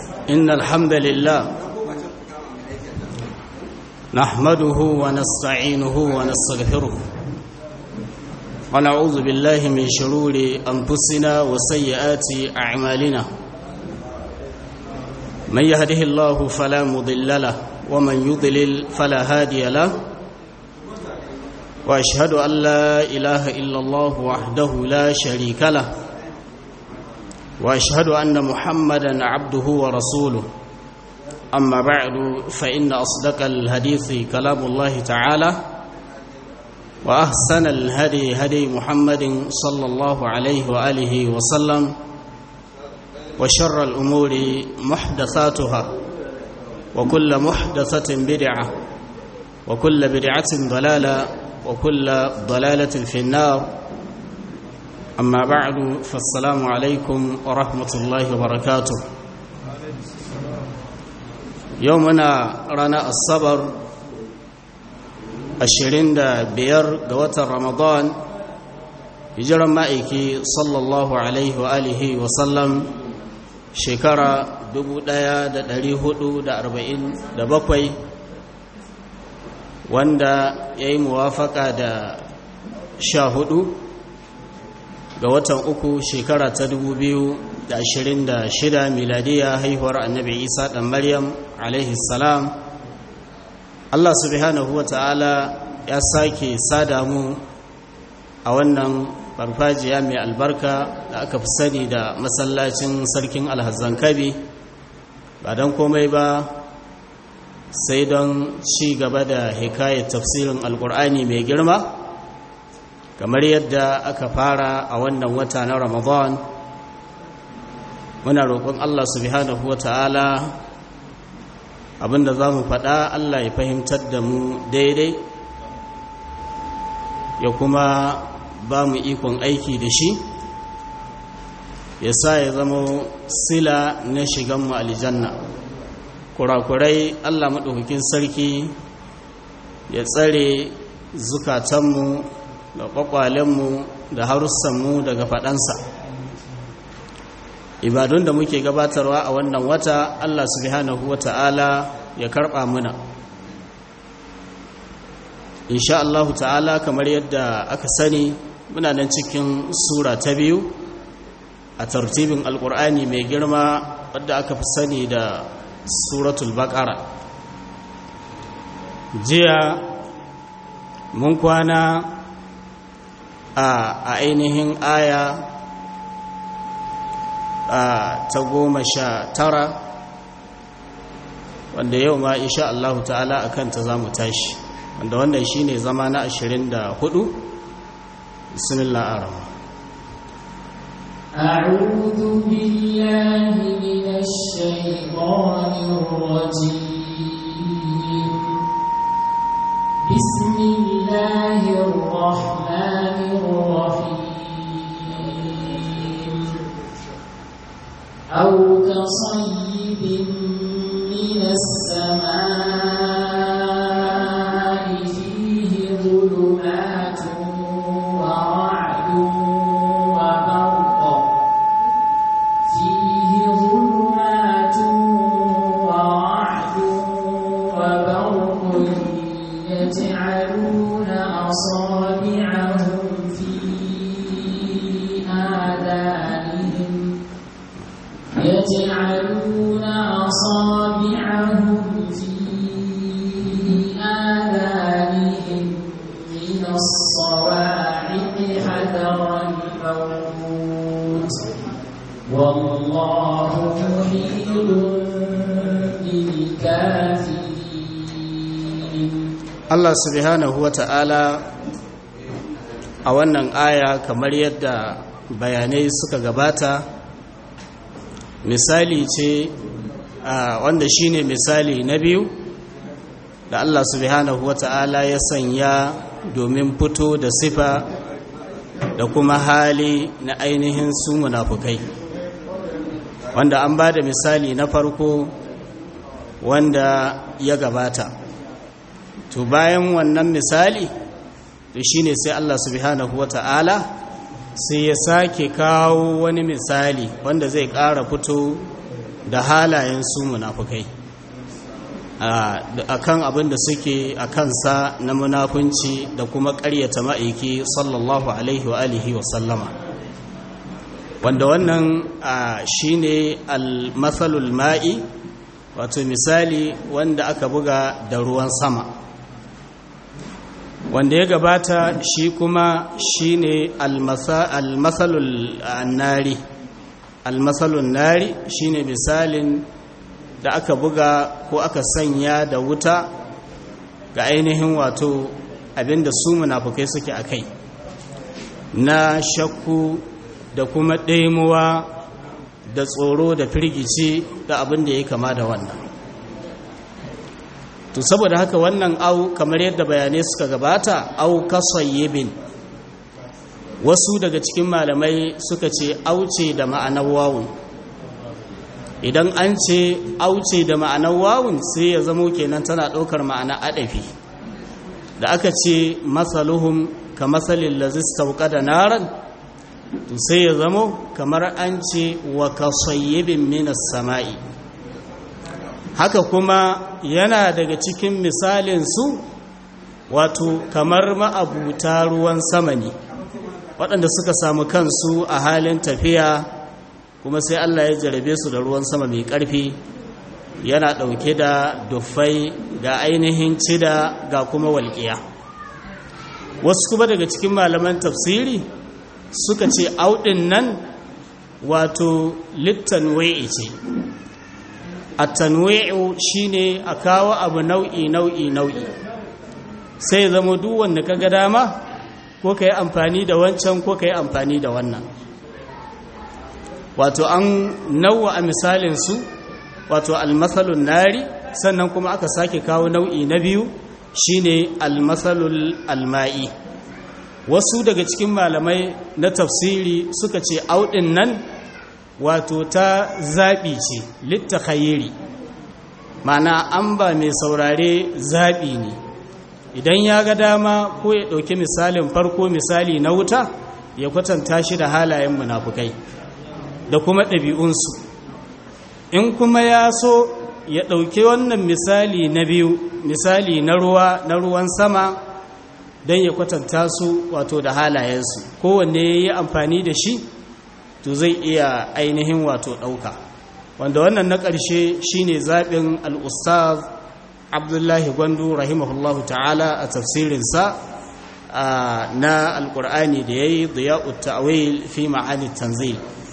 إن الحمد لله نحمده ونستعينه ونستغفره ونعوذ بالله من شرور أنفسنا وسيئات أعمالنا من يهده الله فلا مضل له ومن يضلل فلا هادي له وأشهد أن لا إله إلا الله وحده لا شريك له واشهد ان محمدا عبده ورسوله اما بعد فان اصدق الحديث كلام الله تعالى واحسن الهدي هدي محمد صلى الله عليه واله وسلم وشر الامور محدثاتها وكل محدثه بدعه وكل بدعه ضلاله وكل ضلاله في النار أما بعد فالسلام عليكم ورحمة الله وبركاته يومنا رانا الصبر ashirin da biyar ga watan ramadan hijiran ma'aiki sallallahu alaihi wa alihi wa sallam shekara bakwai, wanda ya yi muwafaka da sha hudu ga watan uku shekara ta da ashirin shida miladiya haihuwar annabi isa ɗan maryam salam allah subhanahu wa ta'ala ya sake sada mu a wannan farfajiya mai albarka da aka fi sani da masallacin sarkin alhazan kabi ba don komai ba sai don ci gaba da hikayar tafsirin alkur'ani mai girma kamar yadda aka fara a wannan wata na ramadan muna roƙon allah subhanahu wata'ala abinda za mu faɗa allah ya fahimtar da mu daidai ya kuma ba mu ikon aiki da shi ya sa ya zama sila na shiganmu aljanna kurakurai allah maɗaukakin sarki ya tsare zukatanmu da kwakwalenmu da harussanmu daga faɗansa ibadun da muke gabatarwa a wannan wata allah subhanahu wa ta'ala ya karɓa muna insha allahu ta'ala kamar yadda aka sani muna nan cikin sura ta biyu a tartibin alkur'ani mai girma wadda aka fi sani da suratul baƙara jiya mun kwana a ainihin aya ta goma sha tara wanda yau ma insha Allah ta'ala a kanta za mu tashi wanda wannan shi ne zama na ashirin da hudu bismillah arama أعوذ بالله من الشيطان الرجيم بسم الله الرحمن الرحيم أو كصيب من السماء فيه ظلمات ورعد وبرق فيه ظلمات ورعد وبرق يجعلون أصابعهم في آذانهم يجعلون أصابعهم في آذانهم من الصواعق حذر الموت والله محيط بالكافرين Allah subhanahu wa ta'ala a wannan aya kamar yadda bayanai suka gabata misali ce wanda shine misali na biyu da Allah subhanahu wa ta'ala ya sanya domin fito da sifa da kuma hali na ainihin su munafukai wanda an ba da misali na farko wanda ya gabata to bayan wannan misali to shine sai Allah subhanahu wata'ala sai ya sake kawo wani misali wanda zai ƙara fito da halayen su munafukai a kan abin da suke a kansa na munafunci da kuma ƙaryata ma'aiki sallallahu alaihi wa alihi wa sallama wanda wannan shi ne almatsalul ma'i wato misali wanda aka buga da ruwan sama wanda ya gabata shi kuma shi ne almatsalul nari almatsalul nari shi ne misalin da aka buga ko aka sanya da wuta ga ainihin wato abinda su munafukai suke a kai na shakku da kuma ɗaimuwa da tsoro da firgici da abin da ya kama da wannan to saboda haka wannan au kamar yadda bayanai suka gabata au kasayyibin wasu daga cikin malamai suka ce auce da ma'anar wawun idan an ce auce da ma'anar wawun sai ya zamo kenan tana ɗaukar ma'ana adafi da aka ce masaluhum ka masalin lazista da naran to sai ya zamo kamar an ce wa kasayyibin minas sama'i haka kuma yana daga cikin misalin su wato kamar ma'abuta ruwan sama ne waɗanda suka samu kansu a halin tafiya kuma sai Allah ya jarabe su da ruwan sama mai ƙarfi yana ɗauke da dufai ga ainihin cida ga kuma walƙiya wasu kuma daga cikin malaman tafsiri suka ce auɗin nan wato littanwai'i ce a tanwai'u shine a kawo abu nau'i nau'i nau'i sai zama duk wanda ka ga dama ko ka yi amfani da wancan ko ka yi amfani da wannan wato an nawa a misalinsu wato almasalun nari sannan kuma aka sake kawo nau'i na biyu shine almasalul alma'i wasu daga cikin malamai na tafsiri suka ce auɗin nan wato ta zaɓi ce litta khayiri mana an ba mai saurare zaɓi ne idan ya ga dama ko ya ɗauki misalin farko misali na wuta ya kwatanta shi da halayen munafukai da kuma ɗabi'unsu in kuma ya so ya ɗauki wannan misali na biyu misali na ruwa na ruwan sama don ya kwatanta su wato da halayensu kowanne ya yi amfani da shi to zai iya ainihin wato ɗauka wanda wannan na ƙarshe shine zaɓin al'ustaz abdullahi gwandu rahimahullahu ta'ala a tafsirinsa na alƙur'ani da ya yi diya'ut ta'awil fi ma'ani tanzil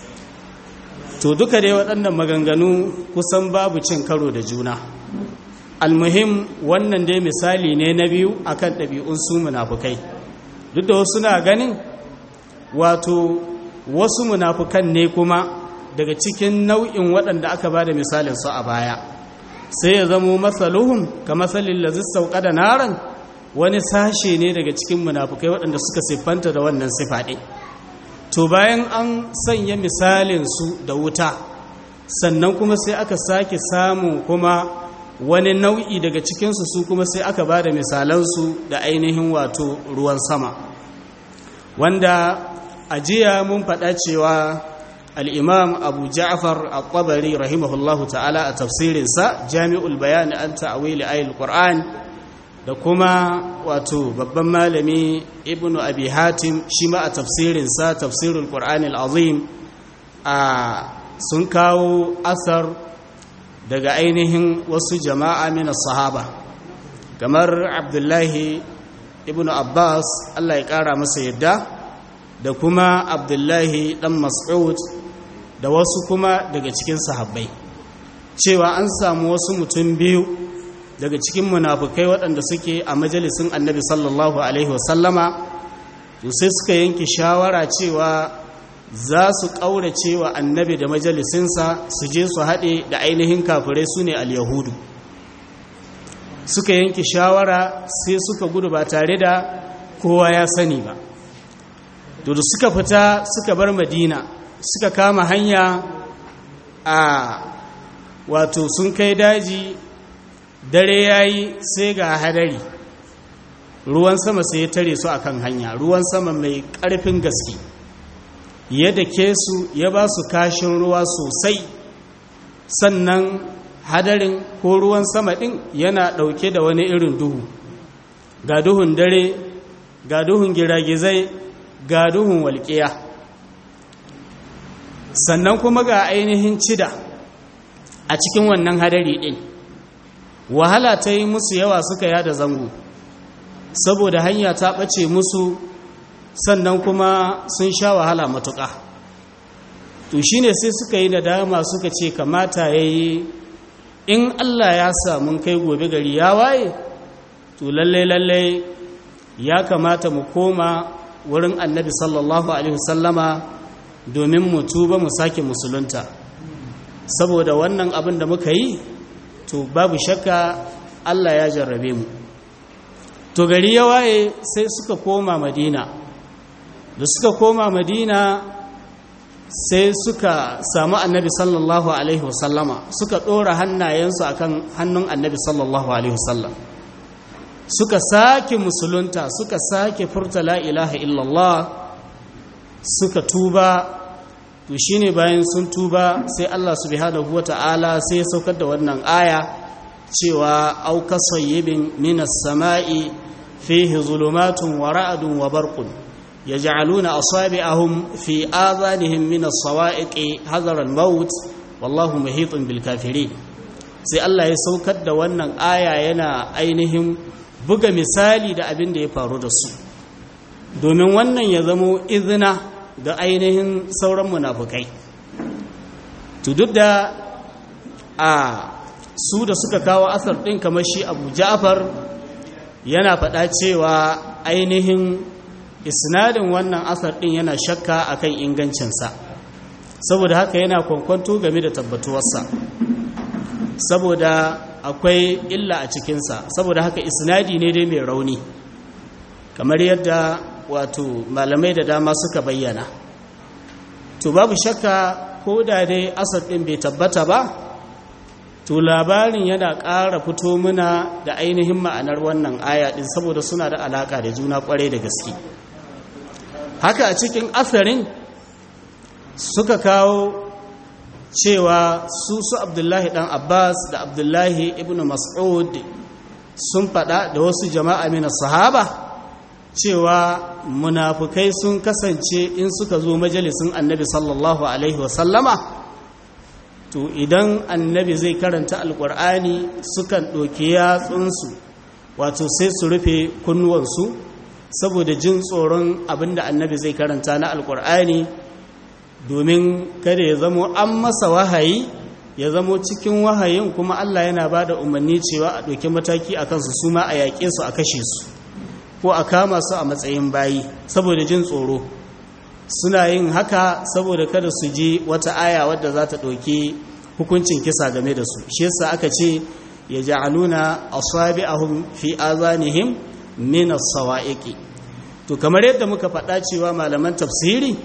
to duka dai waɗannan maganganu kusan babu cin karo da juna almuhim wannan dai misali ne na biyu akan ɗabi'un su munafukai duk da wasu na ganin wato wasu munafukan ne kuma daga cikin nau'in waɗanda aka ba da misalin su a baya sai ya zamo matsaluhun ka matsalin lazis sauka da naran wani sashe ne daga cikin munafukai waɗanda suka siffanta da wannan sifaɗe to bayan an sanya misalinsu da wuta sannan kuma sai aka sake samun kuma wani nau'i daga cikinsu su kuma sai aka ba da misalansu da ainihin wato ruwan sama wanda a jiya mun faɗa cewa al'imam abu ja'far al-qabari rahimahullahu ta'ala a tafsirinsa jami'ul bayani an ta'awili ayil qur'an da kuma wato babban malami ibnu abi hatim shi ma a tafsirinsa tafsirul qur'an al-azim a sun kawo asar daga ainihin wasu jama'a mina sahaba kamar abdullahi ibn abbas allah ya kara masa yadda da kuma abdullahi dan mas'ud da wasu kuma daga cikin sahabbai cewa an samu wasu mutum biyu daga cikin munafukai waɗanda suke a majalisun annabi sallallahu alaihi wasallama to sai suka yanke shawara cewa za su ƙaurace wa annabi da majalisinsa su je su haɗe da ainihin kafirai su ne al-yahudu suka yanke shawara sai suka gudu ba tare da kowa ya sani ba to da suka fita suka bar madina suka kama hanya a wato sun kai daji dare yayi sai ga hadari ruwan sama sai ya tare su akan hanya ruwan sama mai ƙarfin gaske ya dake su ya ba su kashin ruwa sosai sannan hadarin ko ruwan sama ɗin yana ɗauke da wani irin duhu ga duhun dare ga duhun giragizai ga duhun walƙiya sannan kuma ga ainihin cida a cikin wannan hadari ɗin wahala ta yi musu yawa suka yada zango saboda hanya ta ɓace musu sannan kuma sun sha wahala matuƙa to shi ne sai suka yi nadama suka ce kamata ya yi in allah ya samu kai gobe gari ya waye to lalle-lalle ya kamata mu koma wurin annabi sallallahu alaihi wasallama domin mu tuba mu sake musulunta saboda wannan abin da muka yi to babu shakka Allah ya jarrabe mu to gari ya waye sai suka koma madina da suka koma madina sai suka samu annabi sallallahu alaihi wasallama suka ɗora hannayensu akan hannun annabi sallallahu alaihi wasallam suka sake musulunta suka sake furta la ilaha illallah suka tuba to shine bayan sun tuba sai Allah subhanahu wata'ala sai ya saukar da wannan aya cewa au kasayyibin minas sama'i fihi zulumatun wa ra'dun wa barqun yaj'aluna asabi'ahum fi adhanihim minas sawa'iqi hadara al-maut wallahu muhitun bil kafirin sai Allah ya saukar da wannan aya yana ainihin buga misali da abin da ya faru da su domin wannan ya zamo izina da ainihin sauran munafukai to duk da a su da suka kawo asar ɗin kamar shi abu ja'far yana faɗa cewa ainihin isnadin wannan asar ɗin yana shakka akan ingancinsa saboda haka yana kwankwanto game da tabbatuwarsa saboda akwai illa a cikinsa saboda haka isnadi ne dai mai rauni kamar yadda wato malamai da dama suka bayyana to babu shakka ko da dai asad ɗin bai tabbata ba to labarin yana ƙara fito muna da ainihin ma'anar wannan aya ɗin saboda suna da alaƙa da juna ƙwarai da gaske haka a cikin asarin suka kawo cewa su su abdullahi ɗan abbas da abdullahi ibn mas'ud sun faɗa da wasu jama'a mina sahaba cewa munafukai sun kasance in suka zo majalisun annabi sallallahu alaihi wasallama to idan annabi zai karanta alkur'ani sukan ɗauki yatsunsu wato sai su rufe kunnuwansu saboda jin tsoron abinda annabi zai karanta na alkur'ani domin kada ya zamo an masa wahayi ya zamo cikin wahayin kuma allah yana ba da umarni cewa a ɗauki mataki a kansu su ma a yaƙe su a kashe su ko a kama su a matsayin bayi saboda jin tsoro suna yin haka saboda kada su ji wata aya wadda za ta ɗauki hukuncin kisa game da su shi yasa aka ce ya ja'aluna asabi'ahum fi azanihim min as-sawa'iqi to kamar yadda muka faɗa cewa malaman tafsiri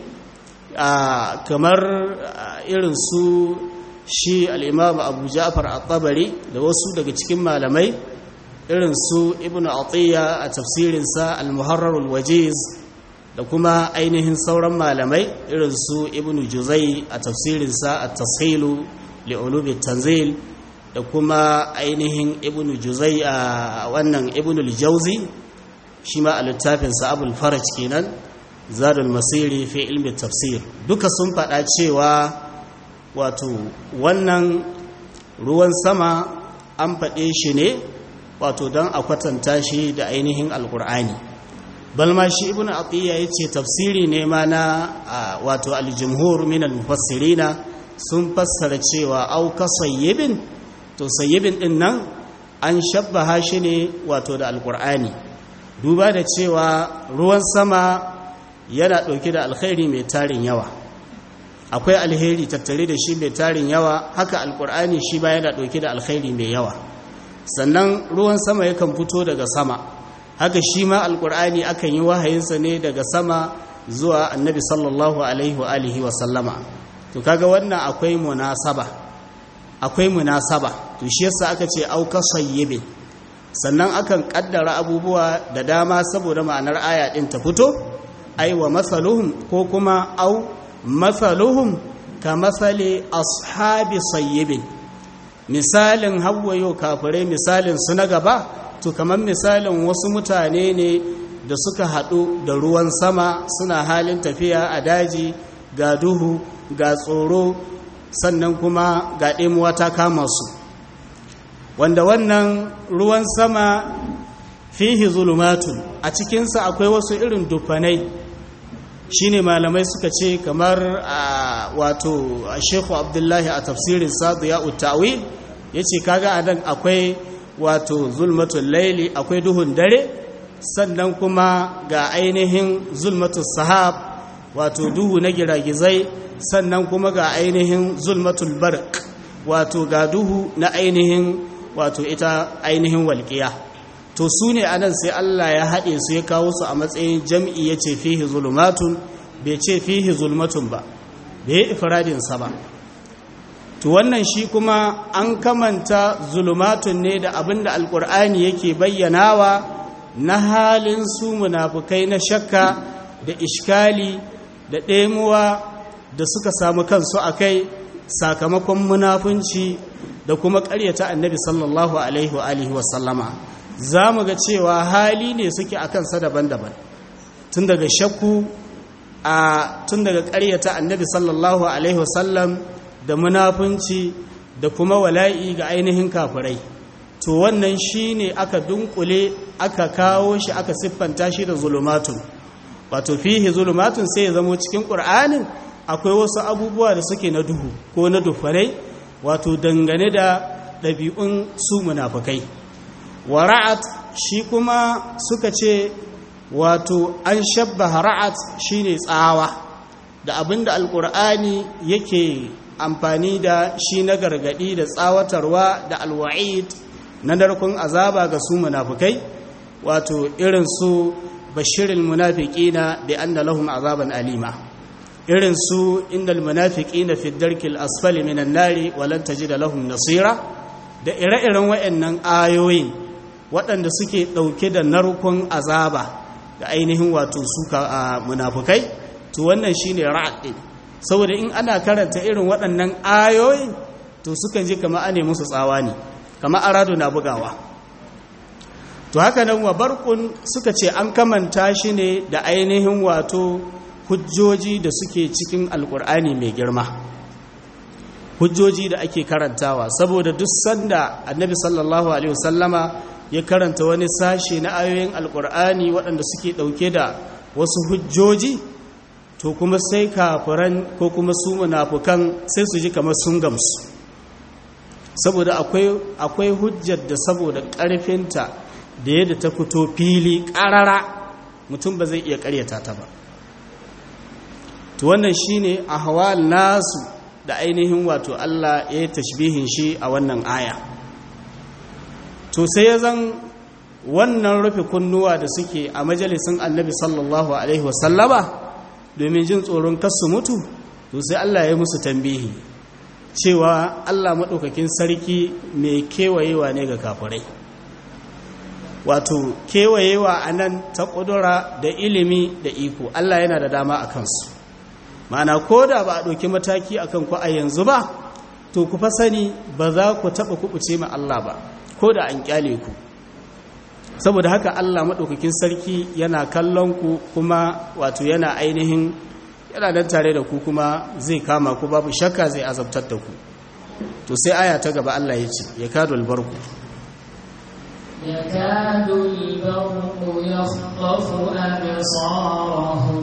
kamar irin su shi al-imam Abu Ja'far at-Tabari da wasu daga cikin malamai irin su ibn atiyya a tafsirinsa al-muharrarul wajiz da kuma ainihin sauran malamai irin su ibn juzai a tafsirinsa at-tashilu li'ulubi tanzil da kuma ainihin ibn juzai a wannan ibn al-jawzi shi ma a littafinsa abul faraj kenan zadul masiri fi ilmi tafsir duka sun faɗa cewa wato wannan ruwan sama an faɗe shi ne wato don a kwatanta shi da ainihin alkur'ani balma shi ibn atiyya ya ce tafsiri ne ma na wato aljumhur min almufassirina sun fassara cewa au ka sayyibin to sayyibin din nan an shabbaha shi ne wato da alkur'ani duba da cewa ruwan sama yana ɗauke da alkhairi mai tarin yawa akwai alheri tattare da shi mai tarin yawa haka alkur'ani shi ba yana ɗauke da alkhairi mai yawa sannan ruwan sama yakan fito daga sama haka shi ma alkur'ani akan yi wahayinsa ne daga sama zuwa annabi sallallahu alaihi wa alihi wa sallama to kaga wannan akwai munasaba akwai munasaba to shi yasa aka ce auka sayyibin sannan akan kaddara abubuwa da dama saboda ma'anar aya din ta fito ai wa masaluhum ko kuma au masaluhum ka matsali ashabi sayyibin misalin hawayo kafirai misalin su na gaba to kamar misalin wasu mutane ne da suka haɗu da ruwan sama suna halin tafiya a daji ga duhu ga tsoro sannan kuma ga ɗemuwa ta kama su wanda wannan ruwan sama fihi zulumatun a cikinsa akwai wasu irin dufanai shine malamai suka ce kamar a wato shekhu abdullahi a tafsirin sadu ya utawi ya ce kaga a nan akwai wato zulmatun laili akwai duhun dare sannan kuma ga ainihin zulmatun sahab wato duhu na giragizai sannan kuma ga ainihin zulmatul barq wato ga duhu na ainihin wato ita ainihin walƙiya to su ne anan sai Allah ya haɗe su ya kawo su a matsayin jam'i ya ce fihi zulumatun bai ce fihi zulmatun ba bai ifradinsa ba to wannan shi kuma an kamanta zulumatun ne da abin da alƙur'ani yake bayyanawa na halin su munafukai na shakka da ishkali da ɗemuwa da suka samu kansu a kai sakamakon munafunci da kuma ƙaryata annabi sallallahu alaihi wa alihi wasallama za mu ga cewa hali ne suke a kansa daban-daban tun daga shakku a tun daga ƙaryata annabi sallallahu alaihi wasallam da munafunci da kuma wala'i ga ainihin kafirai to wannan shi ne aka dunkule aka kawo shi aka siffanta shi da zulumatun wato fihi zulumatun sai ya zamo cikin ƙur'anin akwai wasu abubuwa da suke na duhu ko na dufarai wato dangane da ɗabi'un su munafukai wa ra'at shi kuma suka ce wato an shabbaha ra'at shine tsawa da abinda alkur'ani yake amfani da shi na gargadi da tsawatarwa da alwa'id na narkun azaba ga su munafukai wato irin su bashirin munafiqina bi anna lahum azaban alima irin su innal munafiqina fi darkil asfali minan nari walan tajida lahum nasira da ire-iren waɗannan ayoyin waɗanda suke ɗauke da narkon azaba da ainihin wato suka a munafukai to wannan shine ra'ad din saboda in ana karanta irin waɗannan ayoyin to sukan ji kamar ane musu tsawa ne kamar arado na bugawa to haka nan wa barkun suka ce an kamanta shi ne da ainihin wato hujjoji da suke cikin alkur'ani mai girma hujjoji da ake karantawa saboda duk sanda annabi sallallahu alaihi wasallama ya karanta wani sashe na ayoyin alkur'ani waɗanda suke ɗauke da wasu hujjoji to kuma sai kafiran ko kuma su munafukan sai su ji kamar sun gamsu saboda akwai hujjar da saboda ƙarfinta da yadda ta fito fili ƙarara mutum ba zai iya ƙaryata ta ba to wannan shine ahwal nasu da ainihin wato Allah ya yi tashbihin shi a wannan aya to sai ya zan wannan rufe kunnuwa da suke a majalisun annabi sallallahu alaihi wasallama domin jin tsoron kasu mutu to sai Allah ya musu tambihi cewa Allah maɗaukakin sarki mai kewayewa ne ga kafirai wato kewayewa a nan ta ƙudura da ilimi da iko Allah yana da dama a kansu ma'ana ko da ba a ɗauki mataki a kanku a yanzu ba to ku fa sani ba za ku taɓa kuɓuce ma Allah ba ko da an ƙyale ku saboda haka Allah maɗaukakin sarki yana kallon ku kuma wato yana ainihin yana nan tare da ku kuma zai kama ku babu shakka zai azabtar da ku to sai aya ta gaba Allah ya ce ya kado albarku يكاد البرق يخطف أبصارهم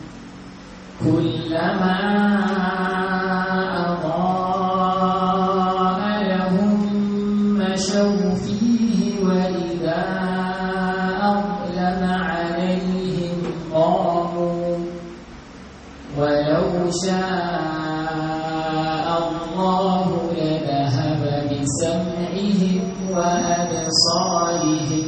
كلما أضاء لهم مشوا فيه وإذا أظلم عليهم قاموا ولو شاء الله لذهب بسمعهم وأبصارهم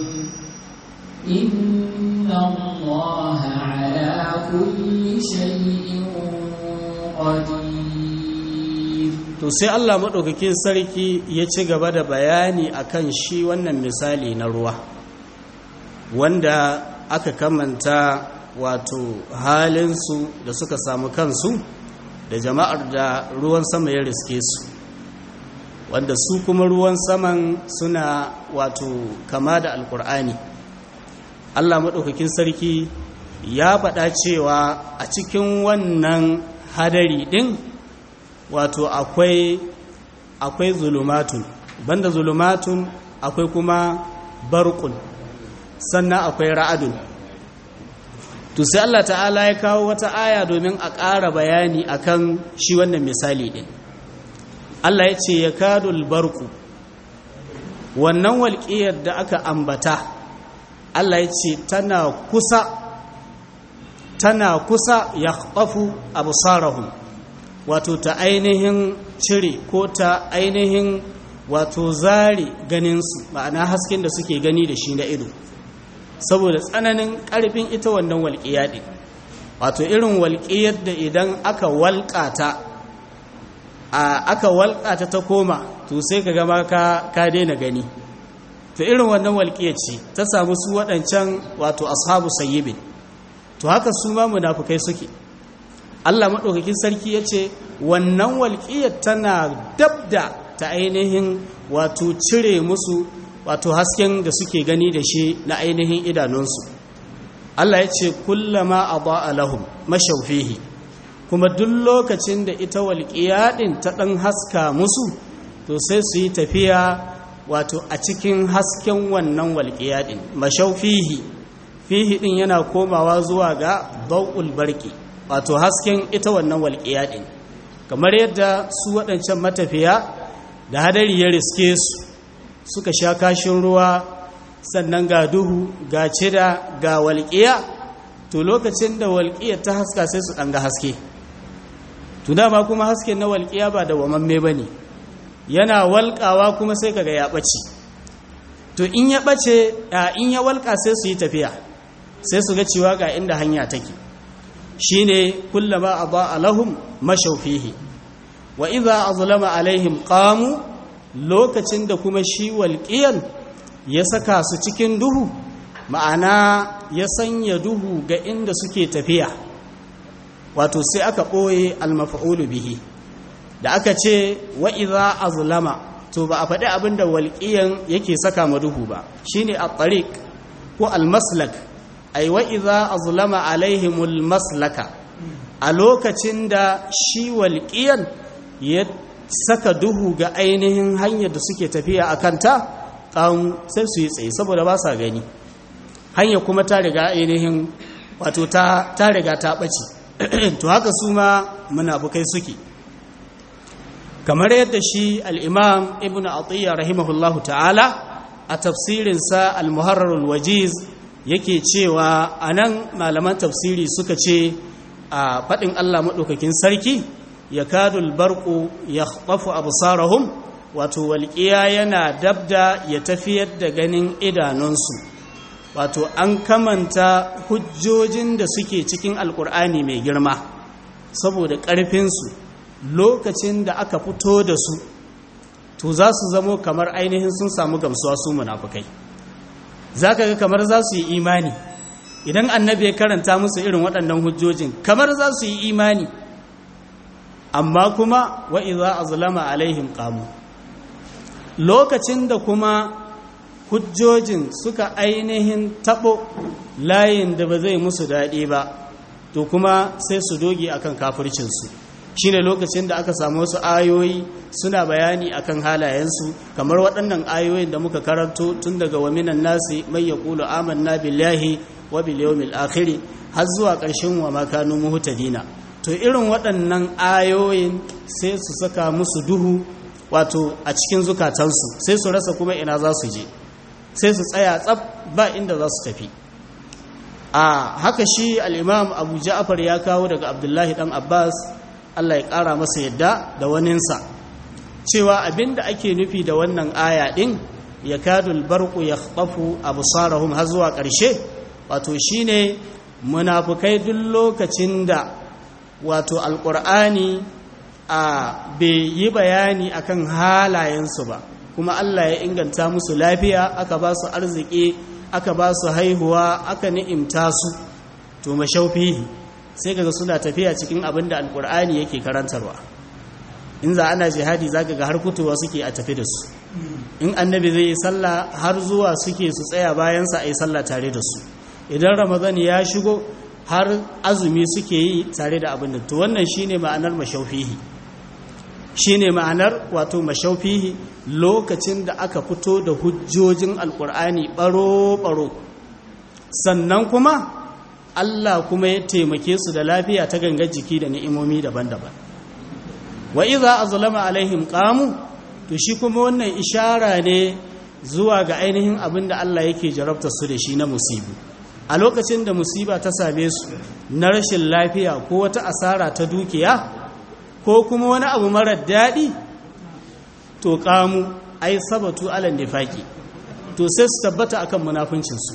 إن الله على كل شيء قدير to sai Allah maɗaukakin sarki ya ci gaba da bayani akan shi wannan misali na ruwa wanda aka kamanta wato halinsu da suka samu kansu da jama'ar da ruwan sama ya riske su wanda su kuma ruwan saman suna wato kama da alkur'ani allah maɗaukakin sarki ya faɗa cewa a cikin wannan hadari ɗin wato akwai akwai zulumatun banda zulumatun akwai kuma barkun sannan akwai ra'adun to sai Allah ta'ala ya kawo wata aya domin a ƙara bayani akan shi wannan misali ɗin Allah ya ce ya kadul barku wannan walƙiyar da aka ambata Allah ya ce tana kusa tana kusa ya ƙafu abu wato ta ainihin cire ko ta ainihin wato zare ganinsu ma'ana hasken da suke gani da shi na ido saboda tsananin ƙarfin ita wannan walƙiya ɗin wato irin walƙiyar da idan aka walƙata a aka walƙata ta koma to sai ka gama ka ka daina gani to irin wannan walƙiyar ce ta samu su waɗancan wato ashabu sayyibin to haka su ma munafukai suke Allah maɗaukakin sarki ya ce wannan walƙiyar tana dabda ta ainihin wato cire musu wato hasken da suke gani da shi na ainihin idanunsu Allah ya ce kullama a lahum mashaufihi kuma duk lokacin da ita walƙiya ɗin ta ɗan haska musu to sai su yi tafiya wato a cikin hasken wannan walƙiya ɗin mashaufihi fihi ɗin yana komawa zuwa ga bau'ul barki wato hasken ita wannan walƙiya ɗin kamar yadda su waɗancan matafiya da hadari ya riske su suka sha kashin ruwa sannan ga duhu ga cida ga walƙiya to lokacin da walƙiya ta haska sai su ɗanga haske to dama kuma hasken na walƙiya ba da wamamme ba ne yana walƙawa kuma sai kaga ya ɓace to in ya ɓace in ya walƙa sai su yi tafiya sai su ga cewa ga inda hanya take shine kullama adaa lahum mashaw fihi wa idza azlama alaihim qamu lokacin da kuma shi walqiyan ya saka su cikin duhu ma'ana ya sanya duhu ga inda suke tafiya wato sai aka boye almaf'ulu bihi da aka ce wa idza azlama to ba a faɗi abinda walqiyan yake saka ma duhu ba shine at-tariq ko al-maslak ai wa idza azlama alaihimul maslaka a lokacin da shi walqiyan ya saka duhu ga ainihin hanyar da suke tafiya a kanta kan sai su yi tsaye saboda ba sa gani hanya kuma ta riga ainihin wato ta ta riga ta bace to haka su ma munafukai suke kamar yadda shi al-imam ibnu atiyya rahimahullahu ta'ala a tafsirinsa al-muharrar al-wajiz yake cewa a nan malaman tafsiri suka ce a faɗin Allah maɗaukakin sarki ya kadul barku ya ƙafu abu sarahun wato walƙiya yana dabda ya tafiyar da ganin idanunsu wato an kamanta hujjojin da suke cikin alƙur'ani mai girma saboda ƙarfinsu lokacin da aka fito da su to za su zamo kamar ainihin sun samu gamsuwa su munafukai za ka ga kamar za su yi imani idan annabi ya karanta musu irin waɗannan hujjojin kamar za su yi imani amma kuma wa'iza a zulama alaihim ƙamu lokacin da kuma hujjojin suka ainihin taɓo layin da ba zai musu daɗi ba to kuma sai su doge akan kafircinsu shi ne lokacin da aka samu wasu ayoyi suna bayani akan halayensu kamar waɗannan ayoyin da muka karanto tun daga waminan nasi mai ya ƙulu amanna billahi wa bil yawmil akhir har zuwa ƙarshen wa makanu muhtadina to irin waɗannan ayoyin sai su saka musu duhu wato a cikin zukatansu sai su rasa kuma ina za su je sai su tsaya tsab ba inda za su tafi a haka shi al-imam abu ja'far ya kawo daga abdullahi dan abbas Allah ya ƙara masa yadda da waninsa cewa abinda ake nufi da wannan aya ɗin ya kadul barku ya ƙafu abu sarahun har zuwa ƙarshe wato shine munafukai duk lokacin da wato alƙur'ani a bai yi bayani akan halayensu ba kuma Allah ya inganta musu lafiya aka ba su arziki aka ba su haihuwa aka ni'imta su to mashaufihi sai kaga suna tafiya cikin abin da alkur'ani yake karantarwa in za ana jihadi zaka ga har kutuwa suke a tafi da su in annabi zai yi sallah har zuwa suke su tsaya bayansa a yi sallah tare da su idan ramadan ya shigo har azumi suke yi tare da abin da to wannan shine ma'anar mashaufihi shine ma'anar wato mashaufihi lokacin da aka fito da hujjojin alkur'ani baro-baro sannan kuma Allah kuma ya taimake su da lafiya ta gangar jiki da ni'imomi daban-daban wa iza azlama alaihim qamu to shi kuma wannan ishara ne zuwa ga ainihin abin da Allah yake jarabta su da shi na musibu a lokacin da musiba ta same su na rashin lafiya ko wata asara ta dukiya ko kuma wani abu marar daɗi to kamu ai sabatu alal nifaqi to sai su tabbata akan munafincinsu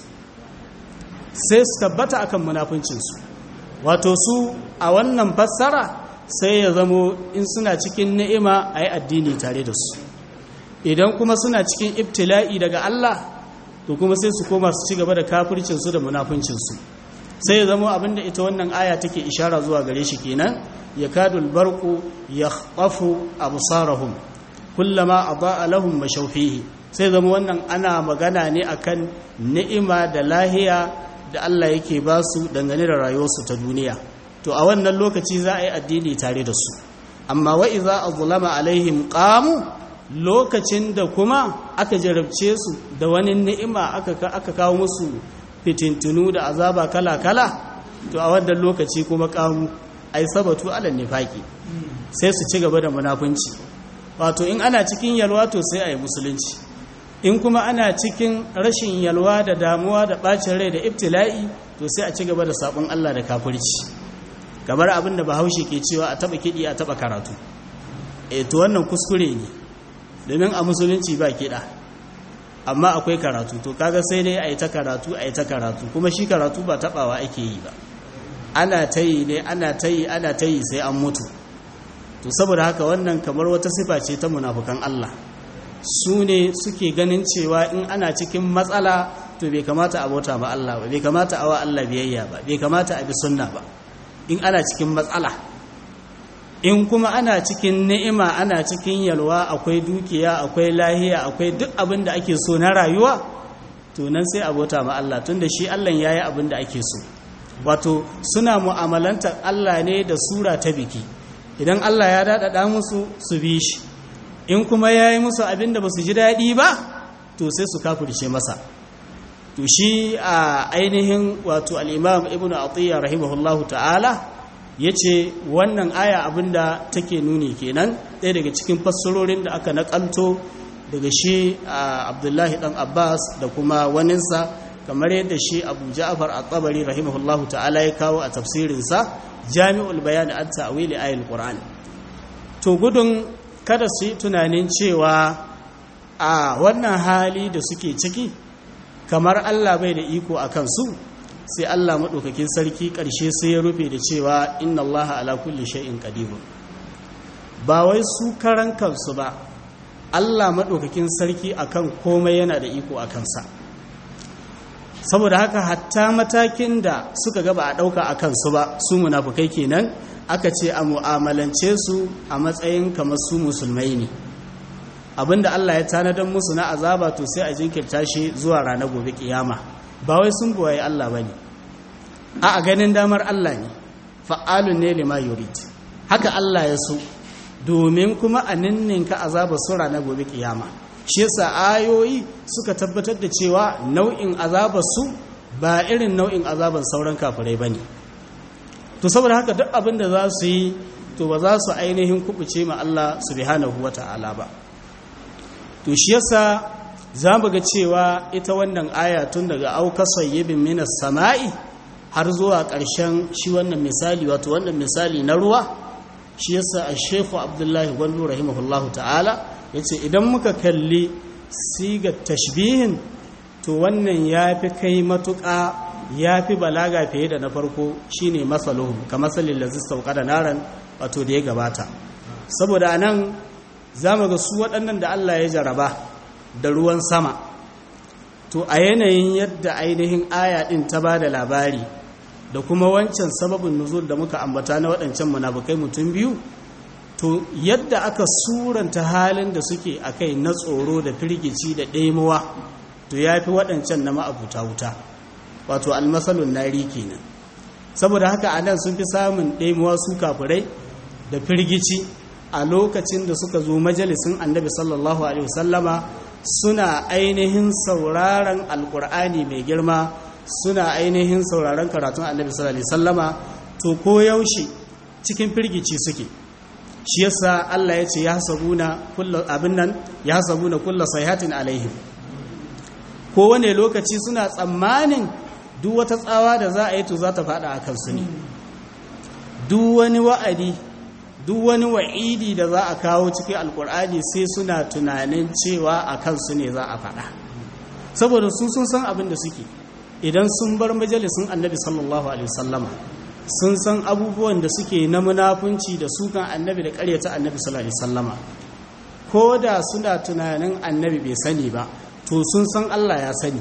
sai su tabbata akan munafincinsu wato su a wannan fassara sai ya zamo in suna cikin ni'ima a yi addini tare da su idan kuma suna cikin ibtila'i daga Allah to kuma sai su koma su ci gaba da kafircinsu da munafincinsu sai ya zamo abinda ita wannan aya take ishara zuwa gare shi kenan ya kadul barku ya ƙafu abusarahum kullama a lahum mashaufihi sai zama wannan ana magana ne akan ni'ima da lahiya da Allah yake ba su dangane da rayuwarsu ta duniya to a wannan lokaci za a yi addini tare da su amma wa iza azlama alaihim qamu lokacin da kuma aka jarabce su da wani ni'ima aka aka kawo musu fitintunu da azaba kala kala to a wannan lokaci kuma qamu ai sabatu ala nifaqi sai su ci gaba da munafunci wato in ana cikin yalwa to sai a yi musulunci in kuma ana cikin rashin yalwa da damuwa da bacin rai da ibtila'i to sai a ci gaba da sabon Allah da kafirci kamar abin da bahaushe ke cewa a taba kiɗi a taba karatu e to wannan kuskure ne domin a musulunci ba kiɗa amma akwai karatu to kaga sai dai a yi ta karatu a yi ta karatu kuma shi karatu ba tabawa ake yi ba ana ta yi ne ana ta yi ana ta yi sai an mutu to saboda haka wannan kamar wata sifa ce ta munafukan Allah su ne suke ganin cewa in ana cikin matsala to bai kamata a bauta ba Allah ba bai kamata a wa Allah biyayya ba bai kamata a bi sunna ba in ana cikin matsala in kuma ana cikin ni'ima ana cikin yalwa akwai dukiya akwai lahiya akwai duk abin da ake so na rayuwa to nan sai a bauta ma Allah tunda shi Allah yayi abin da ake so wato suna mu'amalantar Allah ne da sura ta biki idan Allah ya daɗaɗa musu su bi shi in kuma ya yi musu abin da ba su ji daɗi ba to sai su kafirce masa to shi a ainihin wato al'imam ibn atiyya rahimahullahu ta'ala ya ce wannan aya abin da take nuni kenan ɗaya daga cikin fassarorin da aka naƙalto daga shi abdullahi ɗan abbas da kuma waninsa kamar yadda shi abu ja'far at-tabari rahimahullahu ta'ala ya kawo a tafsirinsa jami'ul bayan an ta'wili ayatul qur'an to gudun kada su yi tunanin cewa a wannan hali da suke ciki kamar Allah bai da iko a kansu sai Allah maɗaukakin sarki ƙarshe sai ya rufe da cewa inna Allah ala kulli shay'in qadir ba wai su karan kansu ba Allah maɗaukakin sarki akan komai yana da iko a kansa saboda haka hatta matakin da suka gaba a ɗauka a kansu ba su munafukai kenan aka ce a mu'amalance su a matsayin kamar su musulmai ne abinda Allah ya tanadar musu na azaba to sai a jinkirta shi zuwa ranar gobe kiyama ba wai sun buwaye Allah bane a a ganin damar Allah ne fa'alun ne lima yurid haka Allah ya so domin kuma a ninninka azaba su ranar gobe kiyama shi yasa ayoyi suka tabbatar da cewa nau'in azabar su ba irin nau'in azabar sauran kafirai bane to saboda haka duk abin da za su yi to ba za su ainihin kubuce ma Allah subhanahu wata'ala ba to shi yasa za mu ga cewa ita wannan aya tun daga auka sayyibin minas sama'i har zuwa ƙarshen shi wannan misali wato wannan misali na ruwa shi yasa a shekhu abdullahi gwandu rahimahullahu ta'ala ya ce idan muka kalli sigar tashbihin to wannan ya fi kai matuƙa ya fi balaga fiye da na farko shine masaluhu ka masalin da zista da naran wato da ya gabata saboda nan za mu ga su waɗannan da Allah ya jaraba da ruwan sama to a yanayin yadda ainihin aya ɗin ta ba da labari da kuma wancan sababin nuzul da muka ambata na waɗancan munafukai mutum biyu to yadda aka suranta halin da suke a kai na tsoro da firgici da ɗaimuwa to ya fi waɗancan na ma'abuta wuta wato almasalun nari kenan saboda haka a nan sun fi samun ɗaimuwa su kafirai da firgici a lokacin da suka zo majalisin annabi sallallahu alaihi wasallama suna ainihin sauraron alkur'ani mai girma suna ainihin sauraron karatun annabi sallallahu alaihi wasallama to ko yaushe cikin firgici suke shi yasa Allah ya ce ya sabuna kullu abin nan ya sabuna kullu sayhatin alaihim ko wane lokaci suna tsammanin duk wata tsawa da za a yi to za ta fada a kansu ne duk wani wa'adi duk wani wa'idi da za a kawo cikin alkur'ani sai suna tunanin cewa a kansu ne za a fada saboda su sun san abin da suke idan sun bar majalisun annabi sallallahu alaihi wasallama sun san abubuwan da suke na munafunci da sukan annabi da karyata annabi sallallahu alaihi wasallama ko da suna tunanin annabi bai sani ba to sun san Allah ya sani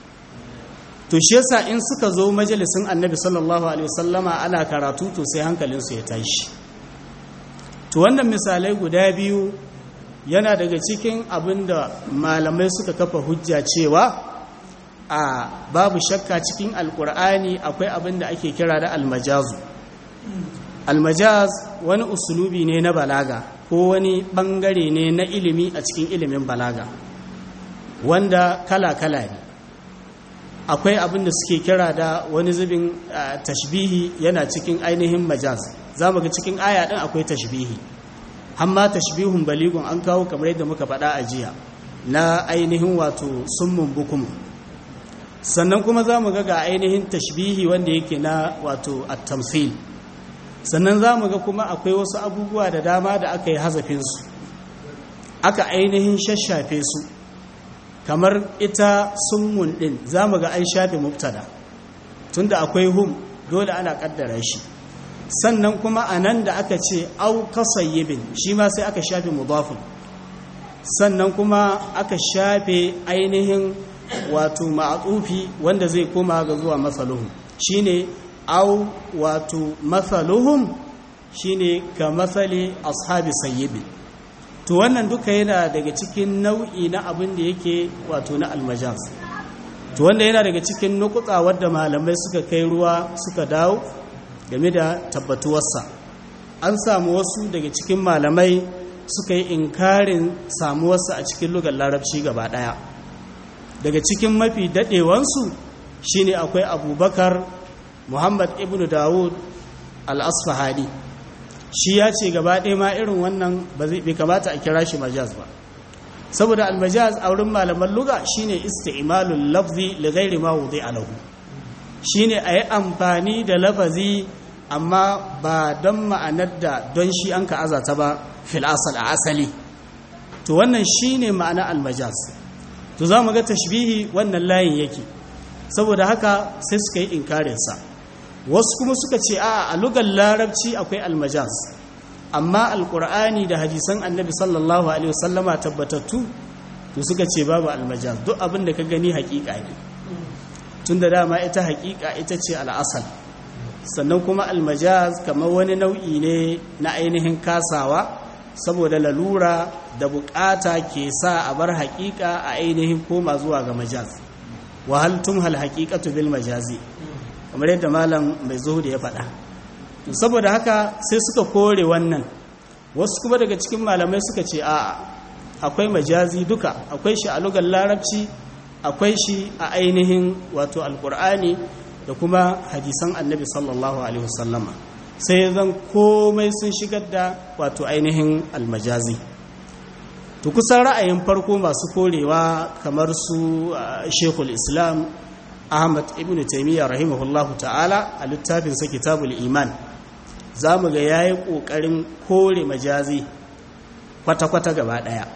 to shi yasa in suka zo majalisin annabi sallallahu alaihi wasallama ana karatu to sai hankalinsu ya tashi to wannan misalai guda biyu yana daga cikin abin da malamai suka kafa hujja cewa a babu shakka cikin alkur'ani akwai abin da ake kira da almajazu almajaz wani usulubi ne na balaga ko wani bangare ne na ilimi a cikin ilimin balaga wanda kala-kala ne akwai abin da suke kira da wani zubin tashbihi yana cikin ainihin majaz za mu ga cikin aya ɗin akwai tashbihi amma tashbihun baligun an kawo kamar yadda muka faɗa a jiya na ainihin wato summun bukum sannan kuma za mu ga ga ainihin tashbihi wanda yake na wato at-tamthil sannan za mu ga kuma akwai wasu abubuwa da dama da aka yi hazafinsu aka ainihin shashafe su kamar ita summun din za mu ga an shafe mubtada tunda akwai hum dole ana kaddara shi sannan kuma a nan da aka ce au kasayyibin shi ma sai aka shafe mudafin sannan kuma aka shafe ainihin wato ma'atufi wanda zai koma ga zuwa masaluhum shine au wato masaluhum shine ka masali ashabi sayyibin to wannan duka yana daga cikin nau'i na abin da yake wato na almajaz to wanda yana daga cikin nukuta wadda malamai suka kai ruwa suka dawo game da tabbatuwarsa an samu wasu daga cikin malamai suka yi inkarin samuwarsa a cikin lugar larabci gaba daya daga cikin mafi dadewansu shine akwai abubakar muhammad ibn dawud al-asfahani shi ya ce gaba ɗaya ma irin wannan bai kamata a kira shi majaz ba saboda almajaz a wurin malaman luga shine isti'malul lafzi li ghairi ma wudi'a lahu shine ayi amfani da lafazi amma ba don ma'anar da don shi an ka azata ba fil asal a asali to wannan shine ma'ana almajaz to za mu ga tashbihi wannan layin yake saboda haka sai suka yi inkarinsa wasu kuma suka ce a a lugar larabci akwai almajaz amma alkur'ani da hadisan annabi sallallahu alaihi wasallama tabbatattu to suka ce babu almajaz duk abin da ka gani hakika ne tun da dama ita hakika ita ce al'asal sannan kuma almajaz kamar wani nau'i ne na ainihin kasawa saboda lalura da bukata ke sa a bar hakika a ainihin koma zuwa ga majaz wahal tumhal haqiqatu bil majazi kamar yadda malam mai zuhudi ya faɗa saboda haka sai suka kore wannan wasu kuma daga cikin malamai suka ce a'a akwai majazi duka akwai shi a lugar larabci akwai shi a ainihin wato alkur'ani da kuma hadisan annabi sallallahu alaihi wasallama sai zan komai sun shigar da wato ainihin almajazi to kusan ra'ayin farko masu korewa kamar su shekul islam ahmad ibn taimiyya rahimahullahu ta'ala a littafinsa kitabul iman za mu ga ya yi ƙoƙarin kore majazi kwata-kwata gaba ɗaya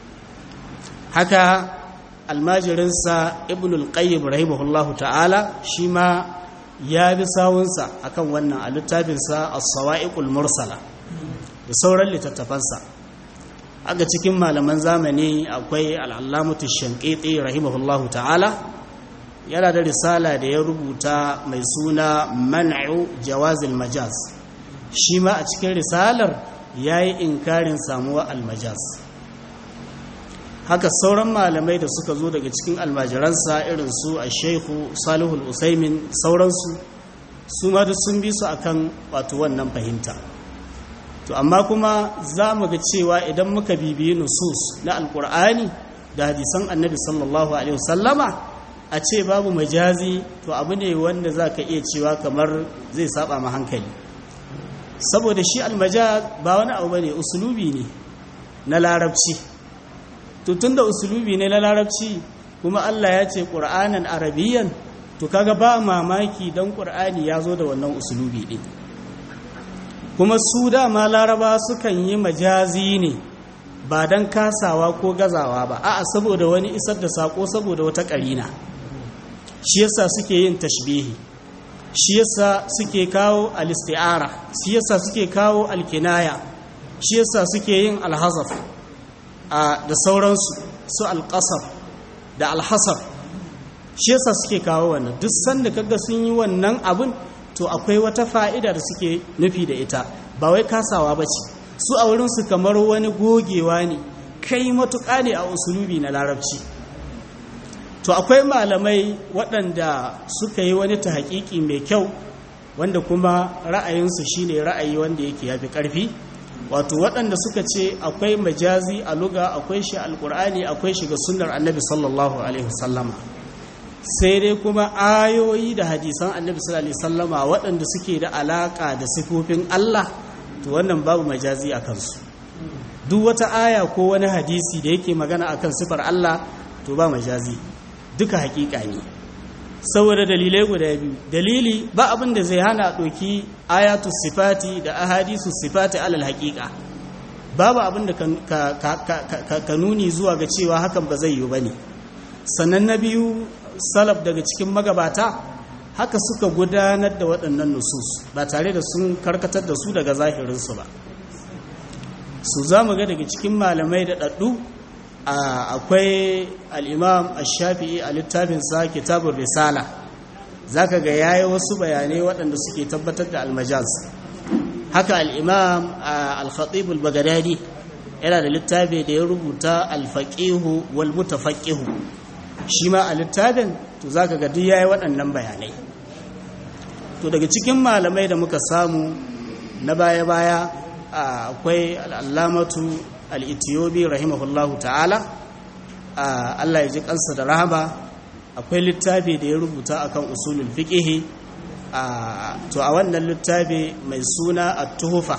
haka almajirinsa ibn al-qayyim rahimahullahu ta'ala shi ma ya bi sawunsa akan wannan a littafinsa as-sawa'iqul mursala da sauran littattafansa aga cikin malaman zamani akwai al'allamatu shanqiti rahimahullahu ta'ala yana da risala da ya rubuta mai suna man'u jawazil majaz shi ma a cikin risalar ya yi inkarin samuwa almajaz haka sauran malamai da suka zo daga cikin almajiransa irin su a shaihu salihul usaimin sauransu su ma duk sun bi su akan wato wannan fahimta to amma kuma za mu ga cewa idan muka bibiyi nusus na alkur'ani da hadisan annabi sallallahu alaihi wasallama a ce babu majazi to abu ne wanda za ka iya cewa kamar zai saba ma hankali saboda shi almajaz ba wani abu bane usulubi ne na larabci to tunda usulubi ne na larabci kuma Allah ya ce qur'anan arabiyyan to kaga ba mamaki dan qur'ani ya zo da wannan usulubi din kuma su dama laraba sukan yi majazi ne ba dan kasawa ko gazawa ba a'a saboda wani isar da sako saboda wata karina shi yasa suke yin tashbihi shi yasa suke kawo al-isti'ara shi yasa suke kawo al-kinaya shi yasa suke yin al-hazaf da sauransu su al-qasar da al-hasar shi yasa suke kawo wannan duk sanda kaga sun yi wannan abun to akwai wata fa'ida da suke nufi da ita ba wai kasawa bace su a wurin su kamar wani gogewa ne kai matuƙa ne a usulubi na larabci to akwai malamai waɗanda suka yi wani ta haƙiƙi mai kyau wanda kuma ra'ayinsu shine ra'ayi wanda yake yafi ƙarfi wato waɗanda suka ce akwai majazi a luga akwai shi alƙur'ani akwai shi ga sunnar annabi sallallahu alaihi wasallama sai dai kuma ayoyi da hadisan annabi sallallahu alaihi wasallama waɗanda suke da alaƙa da sifofin Allah to wannan babu majazi a kansu duk wata aya ko wani hadisi da yake magana akan sifar Allah to ba majazi duka hakika ne saboda dalilai guda biyu dalili ba abin da zai hana ɗoki ayatu sifati da ahadisu sifati alal hakika babu abin da ka nuni zuwa ga cewa hakan ba zai yi ba ne sannan na biyu salaf daga cikin magabata haka suka gudanar da waɗannan nusus ba tare da sun karkatar da su daga zahirinsu ba su za mu ga daga cikin malamai da ɗaɗɗu akwai al'imam al-shafi'i a littafinsa kitabun risala za ka ga yayi wasu bayanai waɗanda suke tabbatar da almajaz haka al'imam al-khatib al-bagadadi yana da littafi da ya rubuta al-faqihu wal mutafaqihu shi ma a littafin to za ka ga duk yayi waɗannan bayanai to daga cikin malamai da muka samu na baya-baya akwai al'allamatu al'itiyobi rahimahullahu ta'ala Allah ya ji kansa da rahama akwai littafi da ya rubuta akan usulul fiqhi to a wannan littafi mai suna at-tuhfa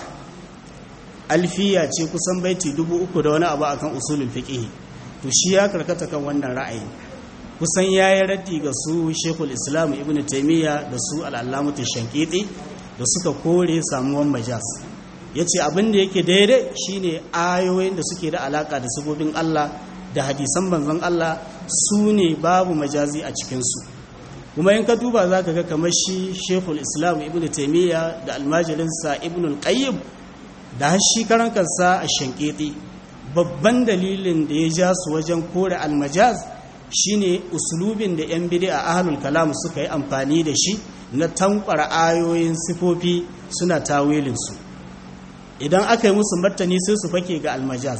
alfiya ce kusan baiti dubu uku da wani abu akan usulul fiqhi to shi ya karkata kan wannan ra'ayi kusan yayi raddi ga su Sheikhul Islam Ibn Taymiyyah da su al-Allamatu Shankiti da suka kore samuwan majas ya ce abin da yake daidai shine ayoyin da suke da alaka da sabobin Allah da hadisan banzan Allah su ne babu majazi a cikinsu kuma in ka duba za ka ga kamar shi shekul islam ibn taimiyya da almajirinsa ibn al-qayyim da shi karan kansa a shanketi babban dalilin da ya ja su wajen kore almajaz shine usulubin da yan bidi a ahlul kalam suka yi amfani da shi na tankwara ayoyin sifofi suna tawilinsu idan aka yi musu martani sai su fake ga almajaz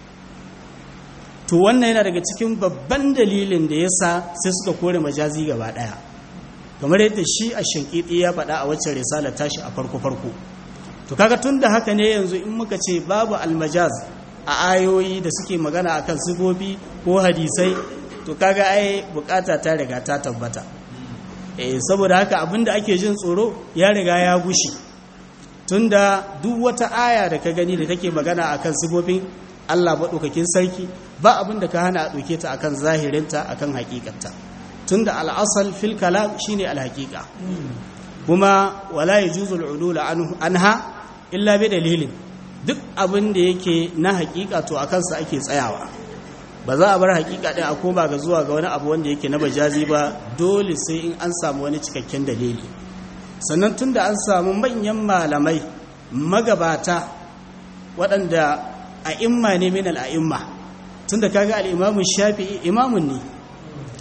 to wannan yana daga cikin babban dalilin da yasa sai suka kore majazi gaba daya kamar yadda shi a shankiti ya faɗa a waccan risala tashi a farko farko to kaga tun da haka ne yanzu in muka ce babu almajaz a ayoyi da suke magana akan sifofi ko hadisai to kaga ai bukata ta riga ta tabbata eh saboda haka abinda ake jin tsoro ya riga ya gushi tunda duk wata aya da ka gani da take magana akan sifofin Allah maɗaukakin sarki ba abin da ka hana a ɗauke ta akan zahirinta akan haƙiƙarta tunda al'asal fil kalam shine alhaƙiƙa kuma wala yajuzu al'udul anha illa bi dalilin duk abin da yake na haƙiƙa to akan sa ake tsayawa ba za a bar haƙiƙa ɗin a koma ga zuwa ga wani abu wanda yake na bajazi ba dole sai in an samu wani cikakken dalili sannan tunda an samu manyan malamai magabata waɗanda a'imma ne min al'a'imma tunda kaga al'imamun shafi'i imamun ne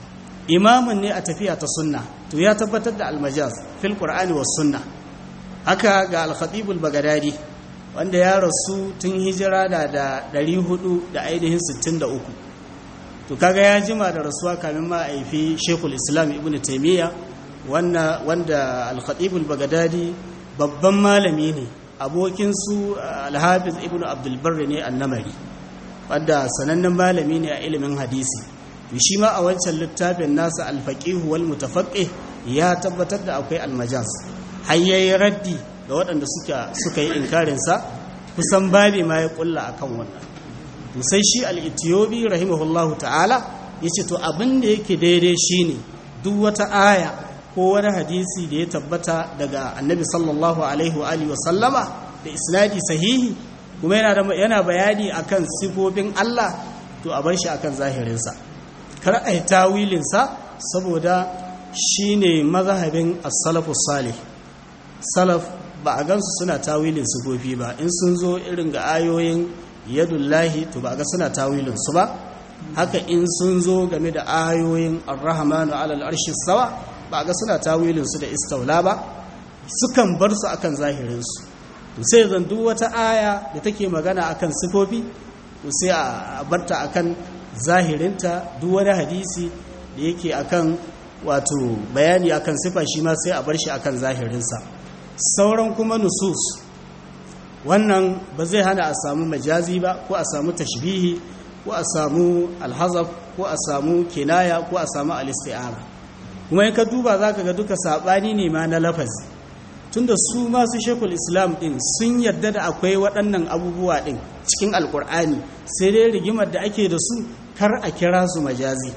imamun ne a tafiya ta sunna to ya tabbatar da almajaz fil qur'ani was sunna haka ga al-khatib al-baghdadi wanda ya rasu tun hijira da da 400 da ainihin 63 to kaga ya jima da rasuwa kamin ma aifi shekul islam ibn taymiya wanda wanda al-khatib al-baghdadi babban malami ne abokin su al-hafiz ibn abdul barr ne annamari wanda sanannen malami ne a ilimin hadisi shi ma a wancan littafin nasa al-faqih wal mutafaqqih ya tabbatar da akwai al-majaz hayyayi raddi ga waɗanda suka suka yi inkarin sa kusan babi ma ya kulla akan wannan to sai shi al-itiyobi rahimahullahu ta'ala yace to abin da yake daidai shine duk wata aya ko wani hadisi da ya tabbata daga annabi sallallahu alaihi wa alihi wa sallama da isnadi sahihi kuma yana da yana bayani akan sifofin Allah to a bar shi akan zahirin sa kar a yi tawilin sa saboda shine mazhabin as-salafus salih salaf ba a gansu suna tawilin sifofi ba in sun zo irin ga ayoyin yadullahi to ba ga suna tawilin su ba haka in sun zo game da ayoyin ar-rahmanu alal arshi sawa ba ga suna tawilin su da istaula ba sukan bar su akan zahirin su to sai zan duk wata aya da take magana akan sifofi to sai a barta akan zahirinta duk wani hadisi da yake akan wato bayani akan sifa shi ma sai a bar shi akan zahirinsa sauran kuma nusus wannan ba zai hana a samu majazi ba ko a samu tashbihi ko a samu alhazaf ko a samu kinaya ko a samu alisti'ara kuma in ka duba za ka ga duka saɓani ne ma na lafazi tunda su masu shekul islam ɗin sun yarda da akwai waɗannan abubuwa ɗin cikin alkur'ani sai dai rigimar da ake da su kar a kira su majazi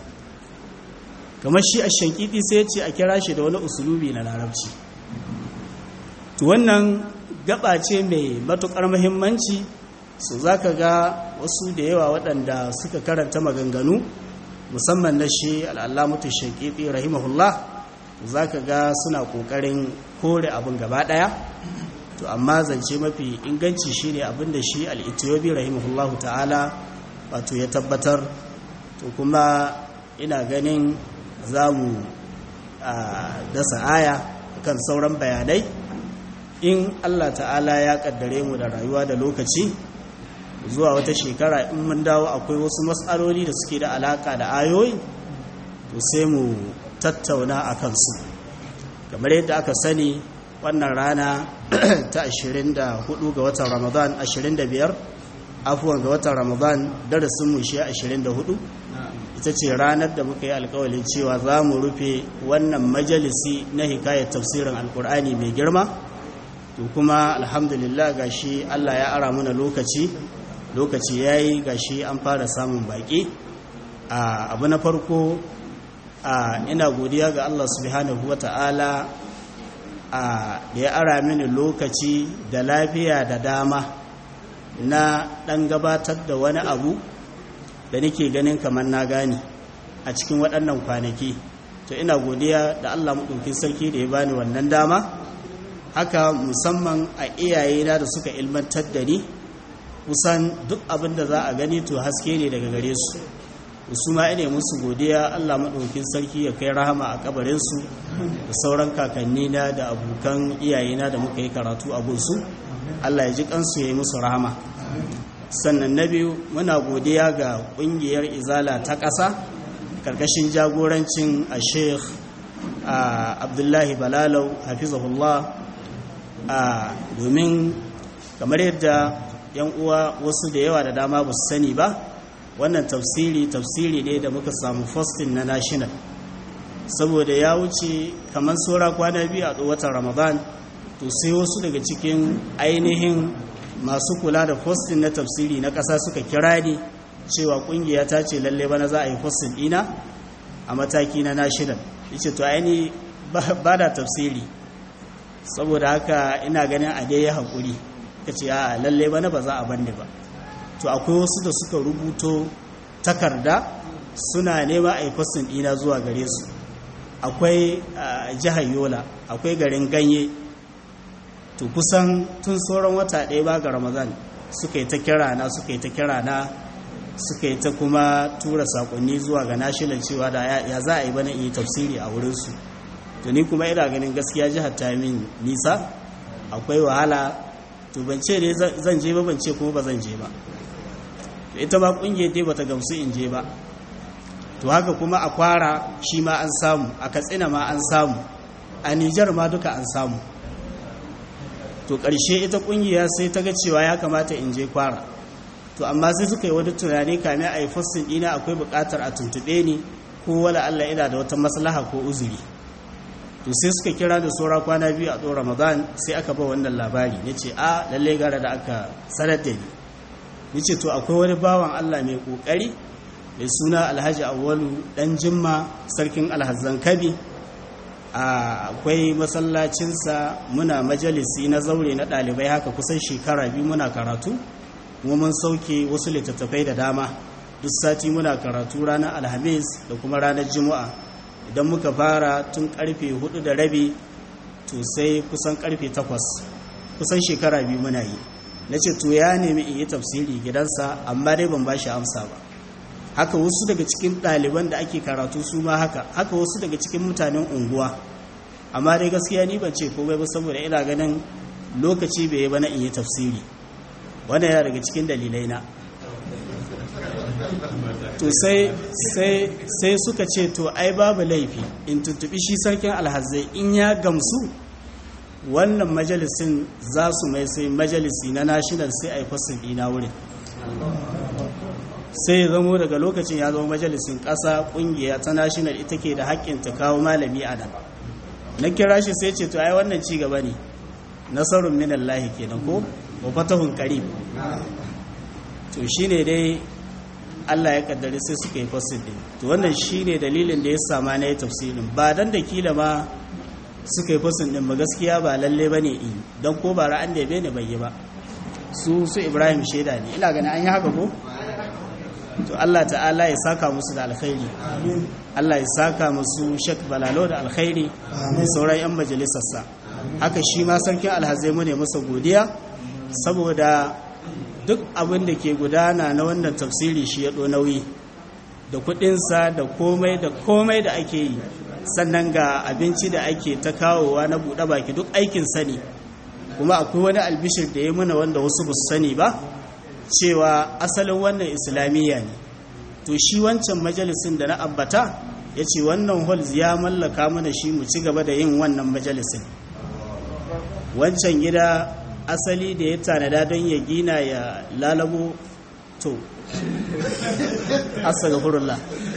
kamar shi a shankidi sai ya ce a kira shi da wani usulubi na larabci to wannan gaba ce mai matukar muhimmanci su za ka ga wasu da yawa waɗanda suka karanta maganganu musamman na shi al'allamutu shankidi rahimahullah za ka ga suna ƙoƙarin kore abin gaba ɗaya to amma zance mafi inganci shi ne abin da shi al'itiyobi rahimahullahu ta'ala wato ya tabbatar to kuma ina ganin za mu dasa aya kan sauran bayanai in Allah ta'ala ya kaddare mu da rayuwa da lokaci zuwa wata shekara in mun dawo akwai wasu matsaloli da suke da alaka da ayoyi to sai mu tattauna a kansu kamar yadda aka sani wannan rana ta 24 ga watan ramadan 25 afuwan ga watan ramadan darasinmu shi 24 ita ce ranar da muka yi alkawalin cewa za mu rufe wannan majalisi na hikayar tafsirin alkur'ani mai girma to kuma alhamdulillah gashi allah ya ara muna lokaci lokaci ya yi gashi an fara samun baƙi abu na farko ina godiya ga allah subhanahu wa ta'ala da ya ara mini lokaci da lafiya da dama na ɗan gabatar da wani abu da nake ganin kamar na gane a cikin waɗannan kwanaki to ina godiya da Allah maɗaukin sarki da ya bani wannan dama haka musamman a iyayena da suka ilmantar da ni kusan duk abin da za a gani to haske ne daga gare su su ma ina musu godiya Allah maɗaukin sarki ya kai rahama a kabarinsu da sauran kakannina da abokan iyayena da muka yi karatu a gunsu Allah ya ji kansu ya yi musu rahama sannan na biyu muna godiya ga kungiyar izala ta ƙasa ƙarƙashin jagorancin a sheikh abdullahi balalau hafizahullah domin kamar yadda yan uwa wasu da yawa da dama ba su sani ba wannan tafsiri tafsiri ne da muka samu fostin na national saboda ya wuce kamar saura kwana biyu a watan ramadan to sai wasu daga cikin ainihin masu kula da fostin na tafsiri na ƙasa suka kira ni cewa ƙungiya ta ce lalle bana za a yi fostin ɗina a mataki na national yace to aini ba da tafsiri saboda haka ina ganin a dai ya haƙuri ka ce a lalle bana ba za a banne ba to akwai wasu da suka rubuto takarda suna nema a yi fostin ɗina zuwa gare su akwai jihar yola akwai garin ganye to kusan tun sauran wata ɗaya ba ga ramadan suka yi ta kira na suka yi ta kira na suka yi ta kuma tura sakonni zuwa ga national cewa da ya za a yi bana in yi tafsiri a wurinsu to ni kuma ina ganin gaskiya jihar ta min nisa akwai wahala to ban ce ne zan je ba ban ce kuma ba zan je ba ita ma kungiyar dai bata gamsu in je ba to haka kuma a kwara shi ma an samu a katsina ma an samu a nijar ma duka an samu to ƙarshe ita kungiya sai ta ga cewa ya kamata in je kwara to amma sai suka yi wani tunani kamin a yi fassin ɗina akwai buƙatar a tuntuɓe ni ko wala Allah ina da wata maslaha ko uzuri to sai suka kira da saura kwana biyu a tsohon ramadan sai aka ba wannan labari na ce a lallai gara da aka sanar da ni ni ce to akwai wani bawan Allah mai ƙoƙari mai suna alhaji awwalu ɗan jimma sarkin alhazan kabi akwai masallacinsa muna majalisi na zaure na ɗalibai haka kusan shekara biyu muna karatu kuma mun sauke wasu littattafai da dama duk sati muna karatu ranar alhamis da kuma ranar juma'a idan muka fara tun karfe hudu da rabi to sai kusan karfe takwas kusan shekara biyu muna yi na ce to ya nemi in yi tafsiri gidansa amma dai ban ba shi amsa ba haka wasu daga cikin ɗaliban da ake karatu su ma haka haka wasu daga cikin mutanen unguwa amma dai gaskiya ni ban ce komai ba saboda ina ganin lokaci bai yi ba na in yi tafsiri wannan yana daga cikin dalilai na to sai sai sai suka ce to ai babu laifi in tuntubi shi sarkin alhazai in ya gamsu wannan majalisin za su mai sai majalisi na national sai a yi fasin ɗina wurin sai ya zamo daga lokacin ya zama majalisin ƙasa ƙungiya ta national ita ke da haƙƙin ta kawo malami a nan na kira shi sai ce to ai wannan ci gaba ne nasarun minallahi kenan ko wa fatahun qarib to shine dai Allah ya kaddare sai suka yi fasin din to wannan shine dalilin da ya sama na yi tafsirin ba dan da kila ma suka yi fasin din ba gaskiya ba lalle bane in dan ko ba ra'an da bai ne bai yi ba su su Ibrahim sheda ne ina ganin an yi haka ko to Allah ta'ala ya saka musu da alkhairi Allah ya saka musu Sheikh Balalo da alkhairi da sauran yan majalisarsa haka shi ma sarkin alhazai mu ne masa godiya saboda duk abin da ke gudana na wannan tafsiri shi ya ɗo nauyi da kuɗinsa da komai da komai da ake yi sannan ga abinci da ake ta kawowa na buɗe baki duk aikin sani kuma akwai wani albishir da ya muna wanda wasu ba su sani ba cewa asalin wannan islamiyya ne to shi wancan majalisin da na ambata ya ce wannan hall ya mallaka mana shi mu ci gaba da yin wannan majalisin wancan gida asali da ya tanada don ya gina ya lalabo to asa ga furulla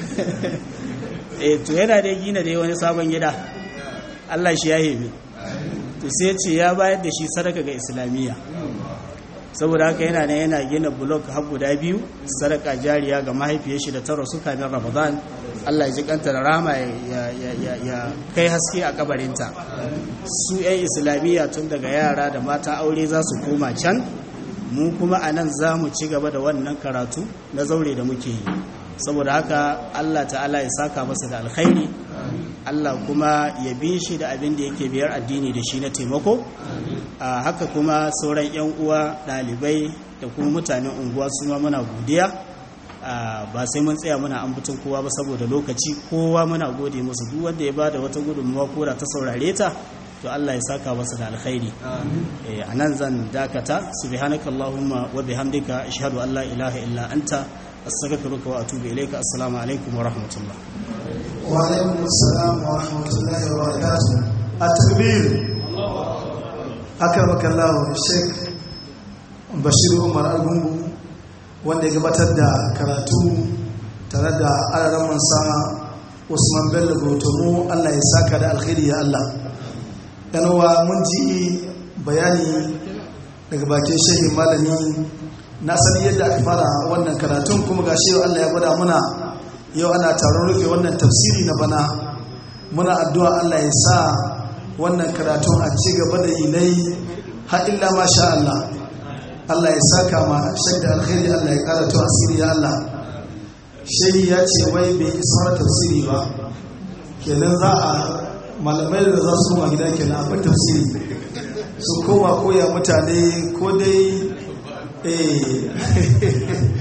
e to yana da gina da wani sabon gida allah shi ya hebe to sai ce ya bayar da shi sadaka ga islamiyya saboda haka yana ne yana gina blok har guda biyu sadaka jariya ga mahaifiyar shi da ta rasu kamin ramadan allah ya ji kanta da rama ya kai haske a kabarinta su 'yan islamiyya tun daga yara da mata aure za su koma can mu kuma a nan za mu ci gaba da wannan karatu na zaure da muke yi saboda haka allah ta'ala ya saka masa da alkhairi allah kuma ya bi shi da abin da yake biyar addini da shi na taimako a haka kuma sauran 'yan uwa ɗalibai da kuma mutanen unguwa su ma muna godiya ba sai mun tsaya muna ambaton kowa ba saboda lokaci kowa muna gode musu duk wanda ya ba da wata gudunmuwa ko da ta saurare ta to Allah ya saka masa da alkhairi a nan zan dakata subhanaka allahumma wa bihamdika ashhadu an la ilaha illa anta astaghfiruka wa atubu ilayka assalamu alaikum wa rahmatullah wa alaikum assalam wa rahmatullahi wa barakatuh at-takbir akramaka Allah Sheikh Bashir Umar Argungu wanda ya gabatar da karatu tare da alaran sama Usman Bello Gotomo Allah ya saka da alkhairi ya Allah yanawa mun ji bayani daga bakin shehin malami na sani yadda aka fara wannan karatun kuma ga shi Allah ya gwada muna yau ana taron rufe wannan tafsiri na bana muna addu'a Allah ya sa wannan karatun a ci gaba da inai har illa ma sha Allah Allah ya saka ma shadda alkhairi Allah ya kara to asiri ya Allah shehi ya ce wai bai isa tafsiri ba kenan za a malamai da za su koma gida kenan abin tafsiri su koma koya mutane ko dai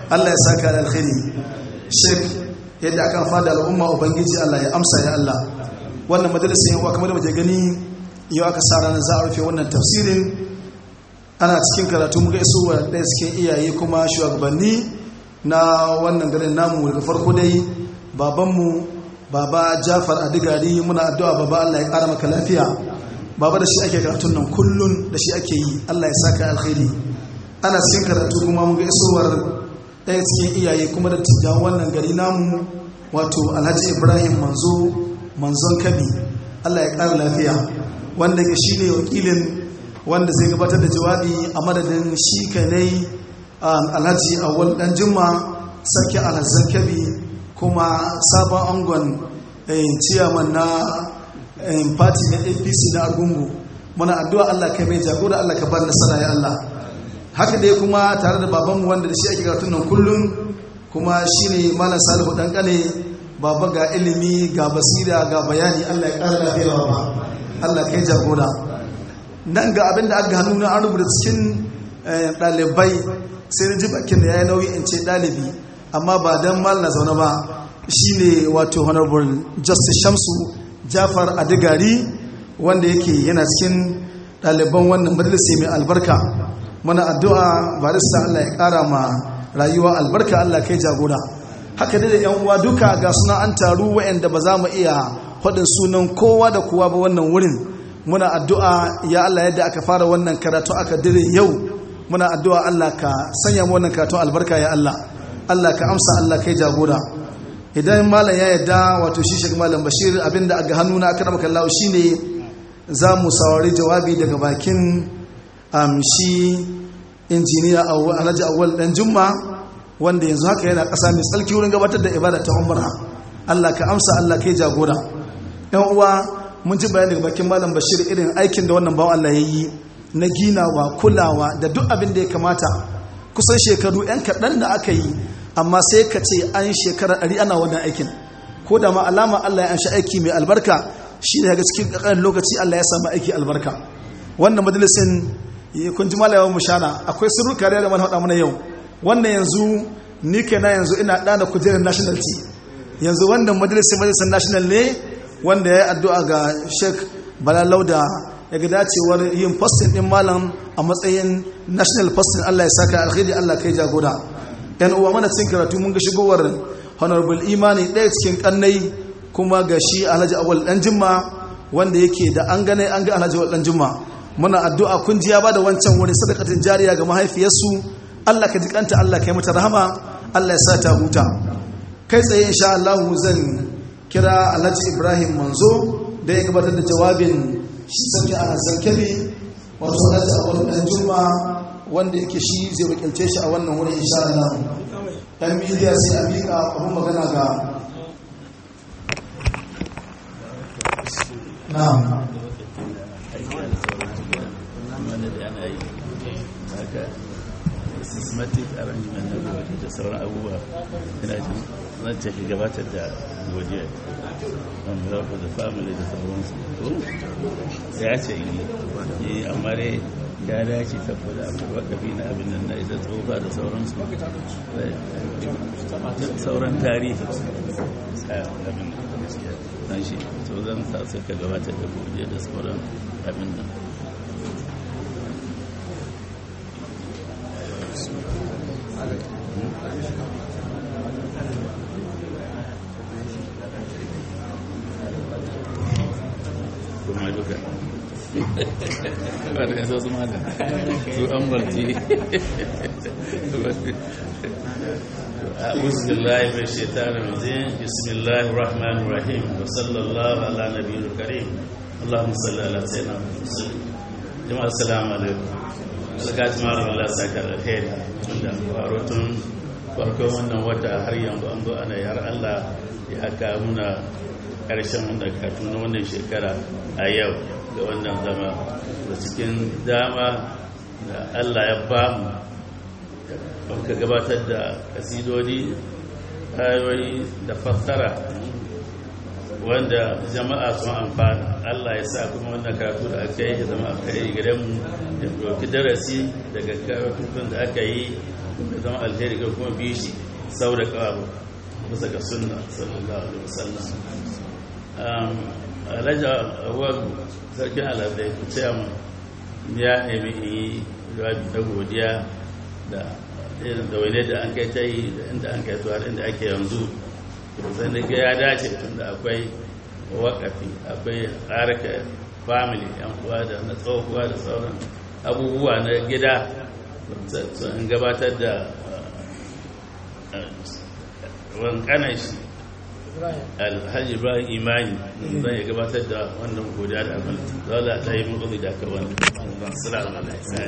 Allah ya saka da alkhairi sheik yadda akan fada al'umma ubangiji Allah ya amsa ya Allah wannan majalisar yawa kamar da muke gani yau aka sa ranar za a rufe wannan tafsirin ana cikin karatu muka iso wa ɗaya cikin iyaye kuma shugabanni na wannan garin namu daga farko dai babanmu baba jafar adigari muna addu'a baba Allah ya ƙara maka lafiya baba da shi ake karatun nan kullun da shi ake yi Allah ya saka alkhairi ana cikin karatu kuma muka isowar ɗaya cikin iyaye kuma da tijjan wannan gari namu wato alhaji ibrahim manzo manzon kabi Allah ya ƙara lafiya wanda ke shi ne wakilin wanda zai gabatar da jawabi a madadin shi kanai alhaji awal dan juma sarki alhazan kabi kuma sabon angon ciyaman na party na apc na argungu muna addu'a allah kai mai jagora allah ka bar nasara ya allah haka dai kuma tare da babanmu wanda da shi ake karatun nan kullum kuma shi ne malam salihu dan kane baba ga ilimi ga basira ga bayani allah ya kara lafiya ba allah kai jagora nan ga abin da aka hannu na an rubuta cikin ɗalibai sai na ji bakin da ya yi nauyi in ce ɗalibi amma ba don mal na zaune ba shi ne wato honorable justice shamsu jafar adigari wanda yake yana cikin ɗaliban wannan majalisa mai albarka mana addu'a barista allah ya ƙara ma rayuwa albarka allah kai jagora haka dai da yan uwa duka ga suna an taru wa'anda ba za mu iya faɗin sunan kowa da kowa ba wannan wurin muna addu'a ya Allah yadda aka fara wannan karatu aka dire yau muna addu'a Allah ka sanya mu wannan karatu albarka ya Allah Allah ka amsa Allah kai jagora idan malam ya yadda wato shi shi malam bashir abinda aga hannu na aka maka Allah shine za mu saurari jawabi daga bakin shi injiniya Alhaji Awwal dan Jumma wanda yanzu haka yana ƙasa mai tsalki wurin gabatar da ibada ta umra Allah ka amsa Allah kai jagora yan uwa mun ji bayani daga bakin malam bashir irin aikin da wannan bawan Allah ya yi na ginawa kulawa da duk abin da ya kamata kusan shekaru 'yan kaɗan da aka yi amma sai ka ce an shekara ɗari ana wannan aikin ko da ma alama Allah ya anshi aiki mai albarka shi ne daga cikin ƙaƙarin lokaci Allah ya samu aiki albarka wannan majalisin kun ji malayawan mushana akwai sirruka da mana haɗa mana yau wannan yanzu ni na yanzu ina ɗana kujerar nationality yanzu wannan majalisin majalisin national ne wanda ya yi addu'a ga sheik balalau da ya ga dacewar yin postin ɗin malam a matsayin national postin allah ya saka alkhairi allah kai jagora yan uwa mana cin karatu mun ga shigowar honorable imani ɗaya cikin kannai kuma ga shi alhaji awal ɗan jimma wanda yake da an gane an ga alhaji awal ɗan jimma muna addu'a kun ji ya bada wancan wani sadakatin jariya ga mahaifiyarsu allah ka jikanta allah ka yi mata rahama allah ya sa ta huta kai tsaye insha allahu zan kira alhaji ibrahim manzo da ya gabatar da jawabin sarki a zankali wato alhaji awal dan juma wanda yake shi zai wakilce shi a wannan wurin insha Allah dan media sai a mika abun magana ga na'am systematic arrangement na gobe da sauran abubuwa ina jin zan ce gabatar da godiya on behalf of the family da sauransu ya ce yi amma dai ya dace saboda abu wakafi na abin nan na ita tsofa da sauransu sauran tarihi abin nan shi so zan sa sai ka gabatar da godiya da sauran abin nan kuma duka ba da yasa su mata su an barci أعوذ بالله من الشيطان الرجيم بسم الله الرحمن الرحيم وصلى الله على نبي الكريم اللهم صل على سيدنا محمد جماعة السلام عليكم alkaci malam Allah saka alheri da farotun farkon wannan wata har yanzu an zo ana har Allah ya haka muna karshen wannan katu na wannan shekara a yau ga wannan zama da cikin dama da Allah ya ba mu ka gabatar da kasidodi ayoyi da fassara wanda jama'a sun amfana Allah ya sa kuma wannan karatu da aka yi zama aka yi gidan mu da ɗauki darasi daga karatun da aka yi ya zama alheri ga kuma bi shi sau da kawo bisa ga sunna sallallahu alaihi wasallam alhaji awal sarkin alazai ku ce mu ya nemi in yi jawabi na godiya da irin da wani da an kai ta yi da inda an kai zuwa inda ake yanzu sai da ya dace tun da akwai wakafi akwai harka family yan uwa da na tsohuwa da sauran abubuwa na gida sun gabatar da wankanan shi alhaji ibrahim imani zan ya gabatar da wannan godiya da abin dole ta yi mutu da ka wani salamu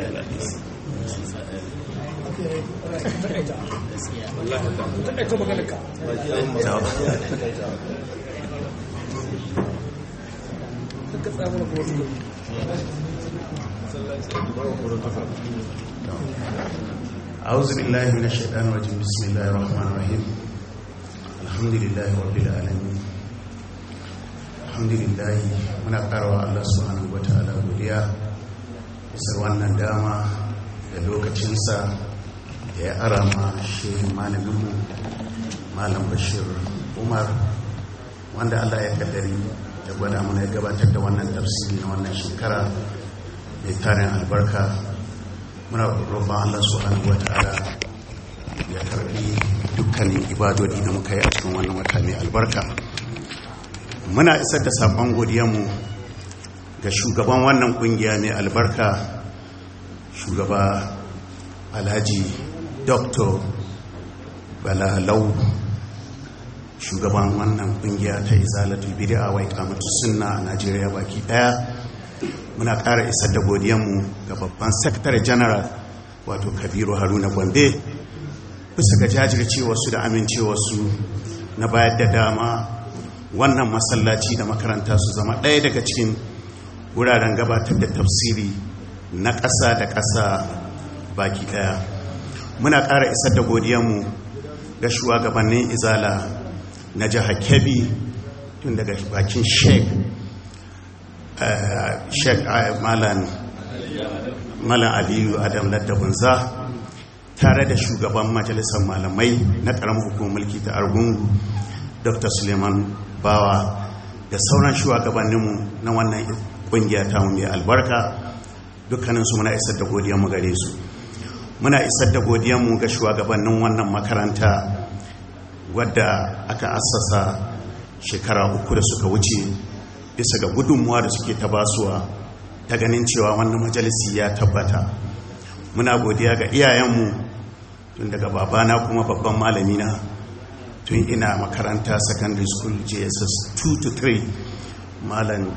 أعوذ بالله من الشيطان الرجيم بسم الله الرحمن الرحيم الحمد لله رب العالمين الحمد لله muna karawa Allah subhanahu wataala godiya bisa wannan dama da lokacinsa da ya arama shehin malaminmu malam bashir umar wanda Allah ya kaddari da gwada mana ya gabatar da wannan tafsiri na wannan shekara mai tarin albarka muna roƙon Allah subhanahu wata'ala ya karbi dukkanin ibadodi da muka yi a cikin wannan wata mai albarka muna isar da saƙon godiyanmu ga shugaban wannan ƙungiya mai albarka shugaba alhaji dr balalau shugaban wannan ƙungiya ta izalatul bid'a wa iqamatu sunna a Najeriya baki daya muna ƙara isar da godiyanmu ga babban secretary general wato kabiru haruna gombe bisa ga jajircewarsu da amincewarsu na bayar da dama wannan masallaci da makaranta su zama ɗaya daga cikin wuraren gabatar da tafsiri na ƙasa da ƙasa baki ɗaya muna ƙara isar da godiyanmu ga shugabannin izala na jihar kebbi tun daga bakin sheik sheik malam aliyu adam laddabunza tare da shugaban majalisar malamai na ƙaramin hukumar mulki ta argungu dr suleiman bawa da sauran shugabanninmu na wannan ƙungiya ta mai albarka dukkaninsu muna isar da godiyanmu gare su muna isar da godiyanmu ga shugabannin wannan makaranta wadda aka assasa shekara uku da suka wuce bisa ga gudunmuwa da suke tabasuwa ta ganin cewa wannan majalisi ya tabbata muna godiya ga iyayenmu tun daga babana kuma babban malamina tun ina makaranta secondary school jss 2 to 3 malam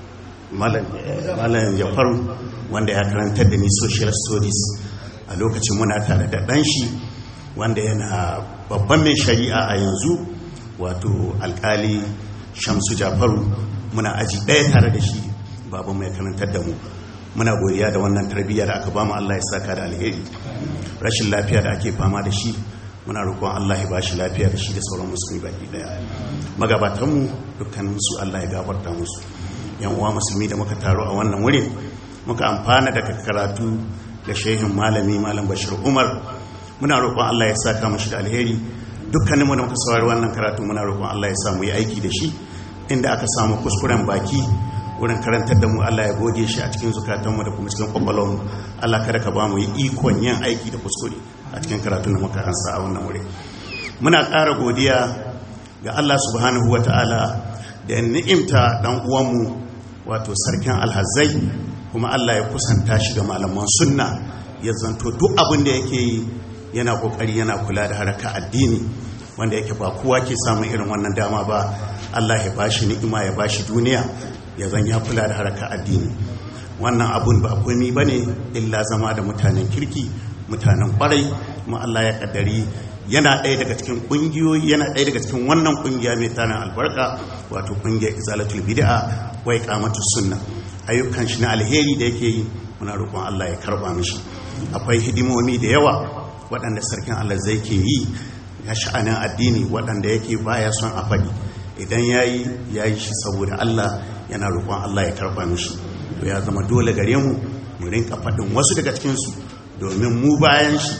malam jafaru wanda ya karantar da ni social studies a lokacin muna tare da ɗanshi wanda yana babban mai shari'a a yanzu wato alkali shamsu jafaru muna aji ɗaya tare da shi babu mai karantar da mu muna godiya da wannan tarbiyya da aka bamu Allah ya saka da alheri rashin lafiya da ake fama da shi muna roƙon Allah ya ba shi lafiya da shi da sauran musulmi baki ɗaya magabatanmu dukkanin su Allah ya gafarta musu yan uwa musulmi da muka taro a wannan wurin muka amfana daga karatu da shehin malami malam bashir umar muna roƙon Allah ya saka mashi da alheri dukkaninmu da muka saurari wannan karatu muna roƙon Allah ya samu yi aiki da shi inda aka samu kuskuren baki wurin karantar da mu Allah ya goge shi a cikin zukatanmu da kuma cikin kwakwalwarmu Allah kada ka ba mu yi ikon yin aiki da kuskure a cikin karatun da muka ansa a wannan wuri muna ƙara godiya ga Allah subhanahu wa ta'ala da ya ni'imta dan uwanmu wato sarkin alhazai kuma Allah ya kusanta shi ga malaman sunna ya zanto duk abin da yake yi yana kokari yana kula da haraka addini wanda yake ba kowa ke samun irin wannan dama ba Allah ya bashi ni'ima ya bashi duniya ya zan ya kula da haraka addini wannan abun ba komai bane illa zama da mutanen kirki mutanen kwarai kuma Allah ya kaddari yana ɗaya daga cikin ƙungiyoyi yana ɗaya daga cikin wannan ƙungiya mai tarin albarka wato ƙungiyar izalatul bid'a wa iqamatus sunna ayyukan shi na alheri da yake yi muna roƙon Allah ya karba mishi akwai hidimomi da yawa waɗanda sarkin Allah zai ke yi ga sha'anin addini waɗanda yake baya son a faɗi idan yayi yayi shi saboda Allah yana roƙon Allah ya karba mishi to ya zama dole gare mu mu rinka faɗin wasu daga cikin su domin mu bayan shi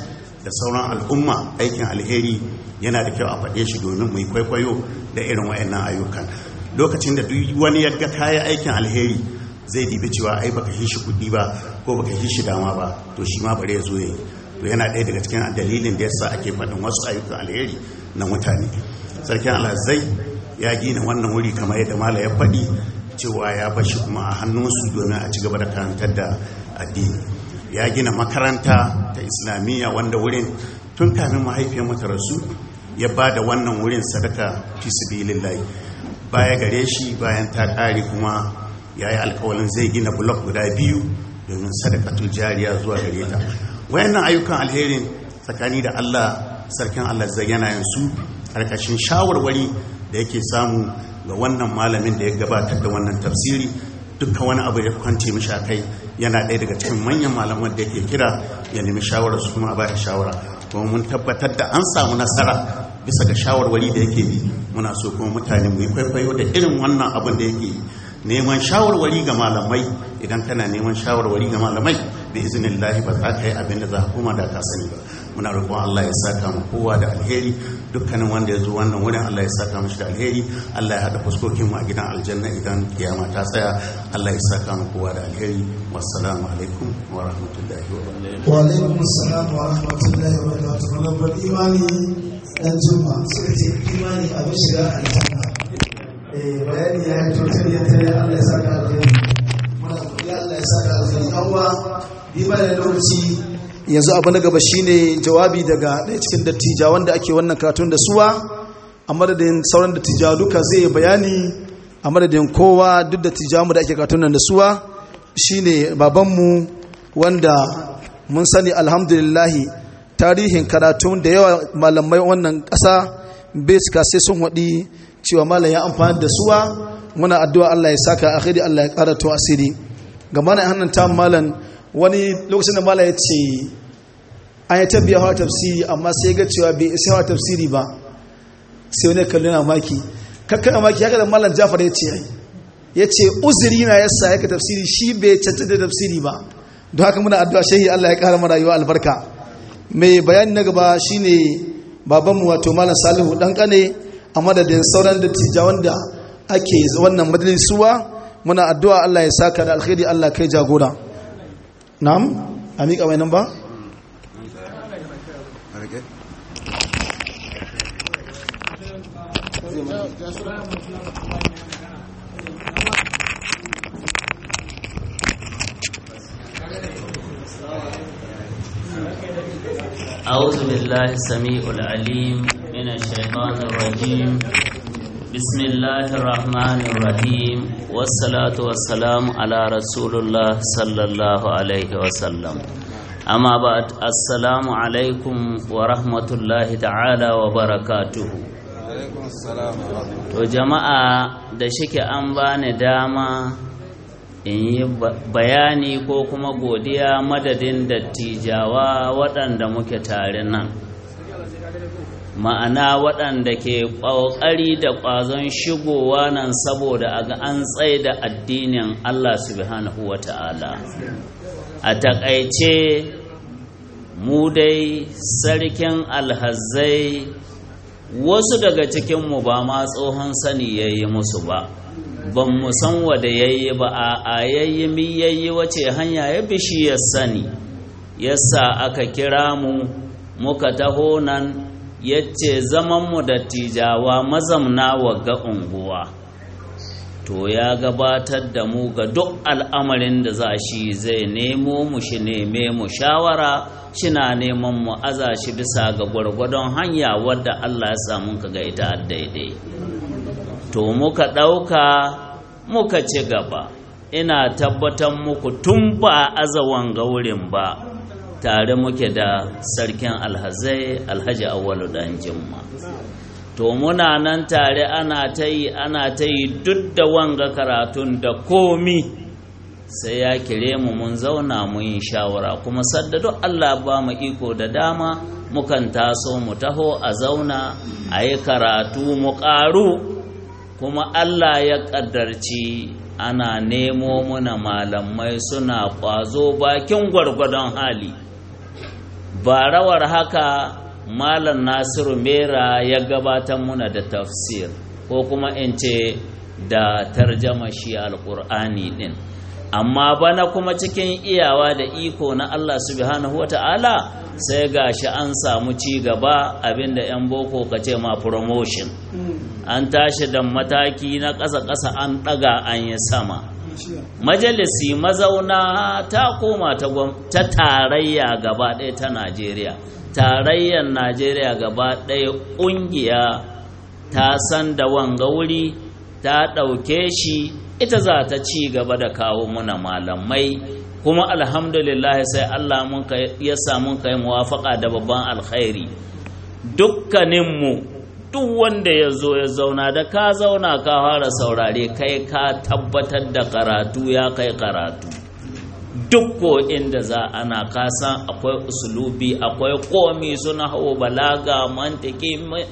da sauran al'umma aikin alheri yana da kyau a faɗe shi domin mu yi kwaikwayo da irin wayannan ayyukan lokacin da duk wani ya ga kayan aikin alheri zai dibi cewa ai baka shi kuɗi ba ko baka shi dama ba to shi ma bare ya zo yayi to yana ɗaya daga cikin dalilin da yasa ake faɗin wasu ayyukan alheri na mutane sarkin alhazai ya gina wannan wuri kamar yadda mala ya faɗi cewa ya bashi kuma a hannunsu domin a ci gaba da karantar da addini ya gina makaranta ta islamiyya wanda wurin tun kamin mahaifiyar mata rasu ya ba da wannan wurin sadaka fi sabilillahi baya gare shi bayan ta ƙare kuma ya yi alkawalin zai gina blok guda biyu domin sadakatul jariya zuwa gare ta wayannan ayyukan alherin tsakani da Allah sarkin Allah zai yana yin su karkashin shawarwari da yake samu ga wannan malamin da ya gabatar da wannan tafsiri dukkan wani abu ya kwance mishi kai yana ɗaya daga cikin manyan malaman da yake kira ya nemi shawarar su kuma a baya shawara kuma mun tabbatar da an samu nasara bisa ga shawarwari da yake bi muna so kuma mutane mu yi kwaikwayo da irin wannan abin da yake yi neman shawarwari ga malamai idan kana neman shawarwari ga malamai da izinin lahi ba za ka yi abin da za ka koma da ka sani ba muna roƙon Allah ya saka mu kowa da alheri dukkanin wanda ya zo wannan wurin Allah ya saka mishi da alheri Allah ya haɗa fuskokin mu a gidan aljanna idan kiyama ta tsaya Allah ya saka mu kowa da alheri wassalamu alaikum wa rahmatullahi wa barakatuh wa alaikum assalam wa rahmatullahi wa barakatuh rabbar imani dan juma suka ce imani abin shiga aljanna eh bayani ya yi total ya tare Allah ya saka alheri muna godiya Allah ya saka alheri awwa bi ba da lokaci yanzu abu na gaba shine jawabi daga ɗaya cikin dattija wanda ake wannan karatun da suwa a madadin sauran dattijawa duka zai yi bayani a madadin kowa duk dattijawa mu da ake karatun nan da suwa shine babanmu wanda mun sani alhamdulillahi tarihin karatun da yawa malamai wannan ƙasa bai cika sai sun waɗi cewa malam ya amfani da suwa muna addu'a Allah ya saka akhiri Allah ya ƙara to asiri ga mana hannun ta malam wani lokacin da malam ya ce an yi tabbiya hawa tafsiri amma sai ga cewa bai isa hawa tafsiri ba sai wani kalli na maki kakkan maki haka da malam jafar ya ce ya ce uzuri na yasa ya ka tafsiri shi bai cancanta tafsiri ba don haka muna addu'a shehi Allah ya kara mara rayuwa albarka mai bayani na gaba shine babanmu wato malam salihu dan kane a madadin sauran dattija wanda ake wannan majalisuwa muna addu'a Allah ya saka da alkhairi Allah kai jagora na'am a miƙa mai nan ba أعوذ بالله السميع العليم من الشيطان الرجيم بسم الله الرحمن الرحيم والصلاة والسلام على رسول الله صلى الله عليه وسلم أما بعد السلام عليكم ورحمة الله تعالى وبركاته to jama'a da shike an bani dama in yi bayani ko kuma godiya madadin dattijawa waɗanda muke tare nan ma'ana waɗanda ke ƙoƙari da ƙwazon shigowa nan saboda a ga an tsaye da addinin Allah subhanahu wa ta'ala a taƙaice mu dai sarkin alhazai wasu daga cikinmu ba ma tsohon sani ya yi musu ba ban mu san wada yayi ba a yayi mi yayi wace hanya ya bishi ya sani yasa aka kira mu muka taho nan yace zaman mu da tijawa mazamna ga unguwa to ya gabatar da mu ga duk al'amarin da za shi zai nemo mu shi neme mu shawara shina neman mu aza shi bisa ga gwargwadon hanya wadda Allah ya samu ka ga ita daidai to muka ɗauka muka ci gaba ina tabbatar muku tun ba azawan ga wurin ba tare muke da sarkin alhazai alhaji awwalu dan jimma to muna nan tare ana ta yi ana ta yi duk da wanga karatun da komi sai ya kire mu mun zauna mu yi shawara kuma sadda duk Allah ba mu iko da dama mukan taso mu taho a zauna a yi karatu mu ƙaru kuma Allah ya ƙaddarci ana nemo muna malamai suna ƙwazo bakin gwargwadon hali ba rawar haka malam nasiru mera ya gabatar muna da tafsir ko kuma in ce da tarjama shi alƙur'ani ɗin amma bana kuma cikin iyawa da iko na allah subhanahu wata'ala sai ga shi an samu ci gaba abinda 'yan boko ka ce ma promotion an tashi da mataki na ƙasa-ƙasa an ɗaga an yi sama majalisi mazauna ta koma ta tarayya gaba ɗaya ta najeriya tarayyar najeriya gaba ɗaya ƙungiya ta san da wanga wuri ta ɗauke shi ita za ta ci gaba da kawo muna malamai kuma alhamdulillah sai allah ya samu kai muwafaka da babban alkhairi dukkaninmu duk wanda ya zo ya zauna da ka zauna ka fara saurare kai ka tabbatar da karatu ya kai karatu duk ko inda za ana kasan akwai usulubi akwai komi suna hau balaga mantiki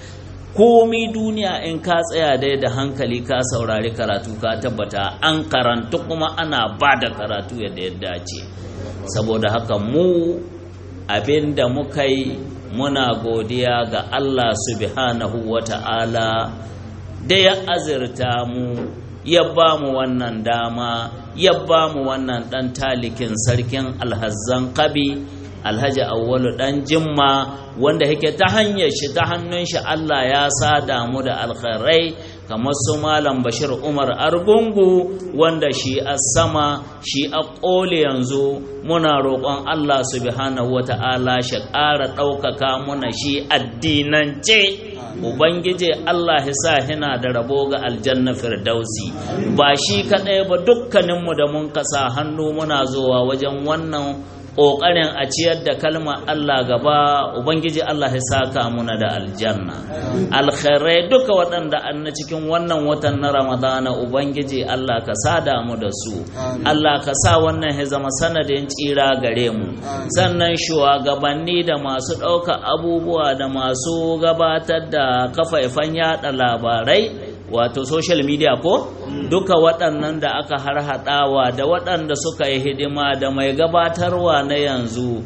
komi duniya in ka tsaya dai da hankali ka saurari karatu ka tabbata an karantu kuma ana ba da karatu yadda ya dace saboda haka mu abin da muka yi muna godiya ga Allah subhanahu wa ta'ala da ya azirta mu ya ba mu wannan dama ya ba mu wannan ɗan talikin sarkin alhazzan kabi alhaji awwalu ɗan jimma wanda yake ta hanyar shi ta hannun shi Allah ya sada mu da alkhairai kamar su malam bashir umar argungu wanda shi a sama shi a ƙole yanzu muna roƙon allah subhanahu wa ta'ala shi ƙara ɗaukaka muna shi addinance ubangiji allah sa hina da rabo ga aljanna firdausi ba shi kaɗai ba dukkaninmu da mun kasa hannu muna zuwa wajen wannan ƙoƙarin a ciyar da kalma Allah gaba Ubangiji Allah ya saka muna da aljanna alkhairai duka waɗanda an na cikin wannan watan na Ramadana Ubangiji Allah ka sada mu da su Allah ka sa wannan ya zama sanadin tsira gare mu sannan shugabanni da masu ɗauka abubuwa da masu gabatar da kafaifan yada labarai wato social media ko duka waɗannan da aka harhaɗawa da waɗanda suka yi hidima da mai gabatarwa na yanzu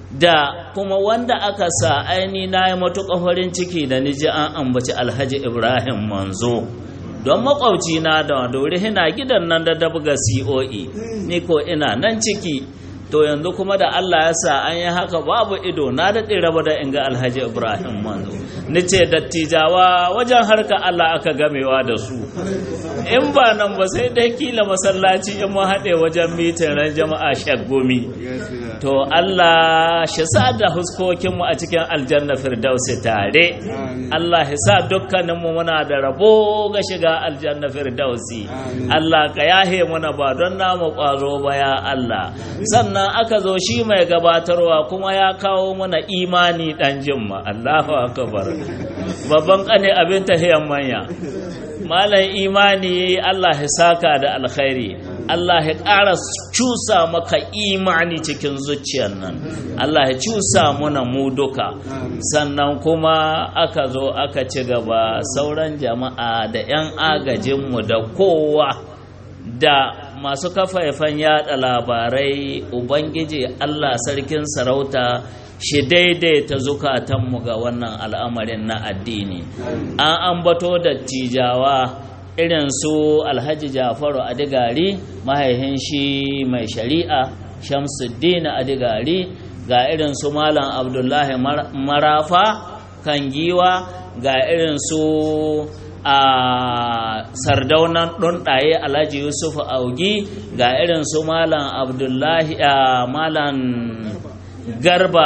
da kuma wanda aka sa aini na yi matuƙa farin ciki da niji an ambaci alhaji ibrahim manzo don makwauci na da dori hina gidan nan da dabga coe ni ko ina nan ciki to yanzu kuma da Allah ya sa an yi haka babu ido na daɗe raba da inga alhaji ibrahim manzo ni ce dattijawa wajen harka Allah aka gamewa da su in ba nan ba sai dai kila masallaci in mu haɗe wajen mitin ran jama'a shagomi to Allah shi sa da huskokinmu a cikin aljanna firdausi tare Allah ya sa dukkaninmu muna da rabo ga shiga aljanna firdausi Allah ka yahe muna ba don namu ƙwazo ba ya Allah sannan sannan aka zo shi mai gabatarwa kuma ya kawo mana imani dan jimma Allahu akbar babban kane abin tahiyan manya malam imani Allah ya saka da alkhairi Allah ya ƙara cusa maka imani cikin zuciyar nan Allah ya cusa muna mu duka sannan kuma aka zo aka ci gaba sauran jama'a da 'yan agajinmu da kowa da masu kafafen yada labarai ubangiji allah sarkin sarauta shi daidaita zukatanmu ga wannan al'amarin na addini an ambato da tijawa irin su alhaji jafaru adigari mahaihin shi mai shari'a shamsuddin adigari ga irin su malam abdullahi marafa kan giwa ga irin su a sardaunan ɗunɗaye alhaji yusuf augi ga irin su malam abdullahi a malam garba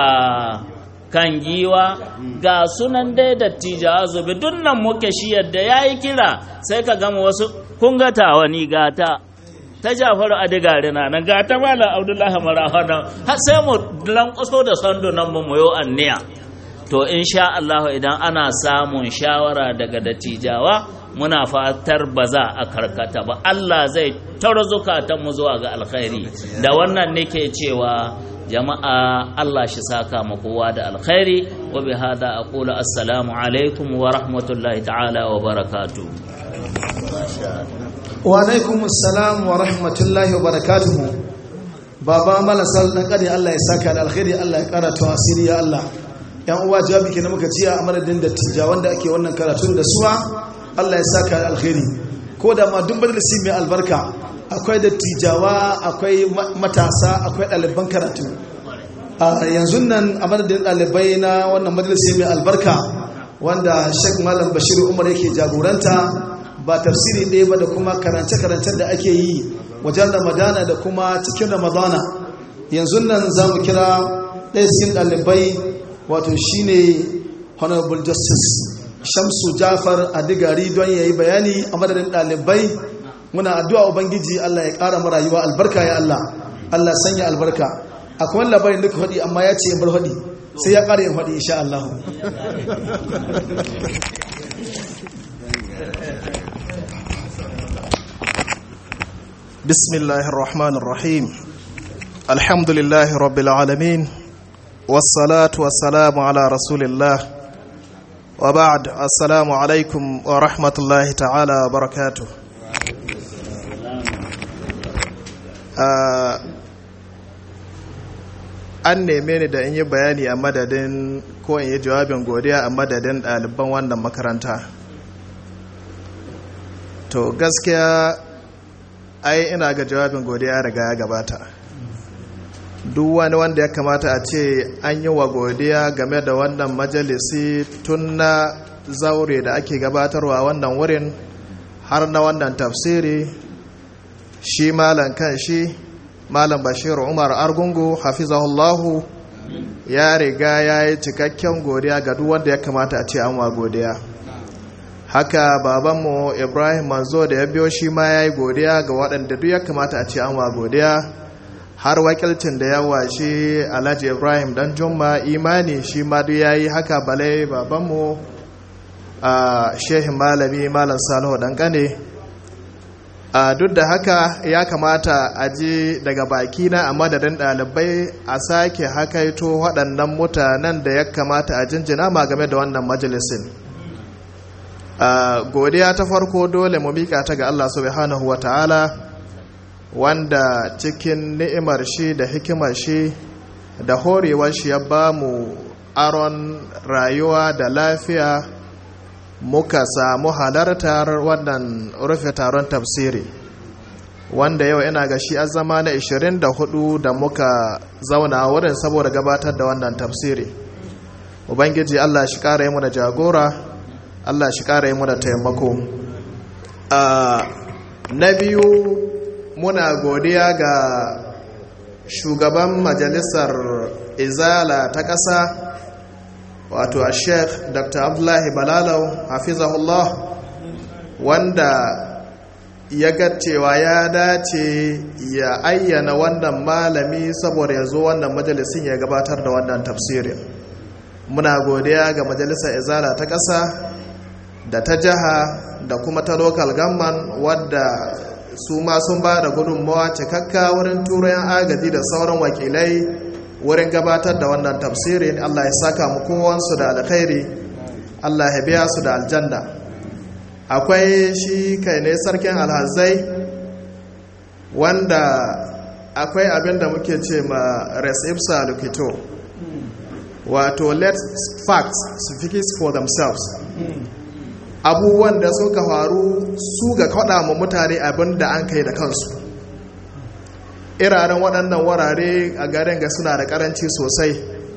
kan giwa ga sunan dai dattijawa zubi dunnan muke shi yadda ya yi kira sai ka gama wasu kun gata wani gata ta jafaru a digari na nan gata malam abdullahi marafa nan har sai mu lankwaso da sandunan mu mu anniya to insha Allah idan ana samun shawara daga dattijawa muna fatar ba za a karkata ba Allah zai zukatan mu zuwa ga alkhairi da wannan nake cewa jama'a Allah shi saka mu kowa da alkhairi wa bi hada aqulu assalamu alaikum wa rahmatullahi ta'ala wa barakatuh wa alaikum assalam wa rahmatullahi wa barakatuh baba malasal dan kare Allah ya saka da alkhairi Allah ya kara to asiri ya Allah yan uwa jawabi kenan muka ciya a madadin da tija wanda ake wannan karatun da suwa Allah ya saka da alkhairi ko da ma duk majalisi mai albarka akwai dattijawa akwai matasa akwai ɗaliban karatu a yanzu nan a madadin ɗalibai na wannan majalisi mai albarka wanda sheik malam bashir umar yake jagoranta ba tafsiri ɗaya ba da kuma karance-karancen da ake yi wajen ramadana da kuma cikin ramadana yanzu nan za mu kira ɗaya cikin ɗalibai wato shine honorable justice shamsu jafar adigari don ya yi bayani a madadin ɗalibai muna addu'a ubangiji allah ya ƙara marayuwa albarka ya allah allah sanya albarka akwai wani labarin duka faɗi amma ya ce in bar faɗi sai ya ƙara yin faɗi insha allahu بسم الله الرحمن الرحيم الحمد لله رب العالمين والصلاة والسلام على رسول الله وبعد السلام عليكم ورحمة الله تعالى وبركاته an neme ni da in yi bayani a madadin ko in yi jawabin godiya a madadin ɗaliban wannan makaranta to gaskiya ai ina ga jawabin godiya riga ya gabata duk wani wanda ya kamata a ce an yi wa godiya game da wannan majalisi tun na zaure da ake gabatarwa wannan wurin har na wannan tafsiri shi malam kan shi malam bashir umar argungu hafizahullahu ya riga ya yi cikakken godiya ga duk wanda ya kamata a ce an wa godiya haka babanmu ibrahim manzo da ya biyo shi ma ya yi godiya ga waɗanda duk ya kamata a ce an wa godiya har wakilcin da ya washe alhaji ibrahim dan jumma imani shi ma duk ya yi haka balai babanmu a shehin malami malam salihu dangane a duk da haka ya kamata a ji daga bakina a madadin ɗalibai a sake hakaito waɗannan mutanen da ya kamata a jinjina ma game da wannan majalisin godiya ta farko dole mu miƙa ta ga allah subhanahu wa ta'ala wanda cikin ni'imar shi da hikimar shi da horewar shi ya ba mu aron rayuwa da lafiya muka samu halartar wannan rufe taron tafsiri wanda yau ina ga shi zama na 24 da muka zauna wurin saboda gabatar da wannan tafsiri ubangiji allah shi kara yi mu da jagora allah shi kara yi mu da taimako na biyu muna godiya ga shugaban majalisar izala ta ƙasa wato a sheikh dr abdullahi balalau hafizahullah wanda ya ga cewa ya dace ya ayyana wannan malami saboda ya zo wannan majalisin ya gabatar da wannan tafsirin muna godiya ga majalisar izala ta ƙasa da ta jiha da kuma ta local government wadda su ma sun ba da gudunmawa cikakka wurin turayen agaji da sauran wakilai wurin gabatar da wannan tafsirin allah ya saka mu kowansu da alkhairi allah ya biya su da aljanna akwai shi kai ne sarkin alhazai wanda akwai abin da muke ce ma resipsa lukito wato let facts speak for themselves abubuwan da suka faru su ga kwaɗa ma mutane abin da an kai da kansu iraren waɗannan wurare a garin ga suna da ƙaranci sosai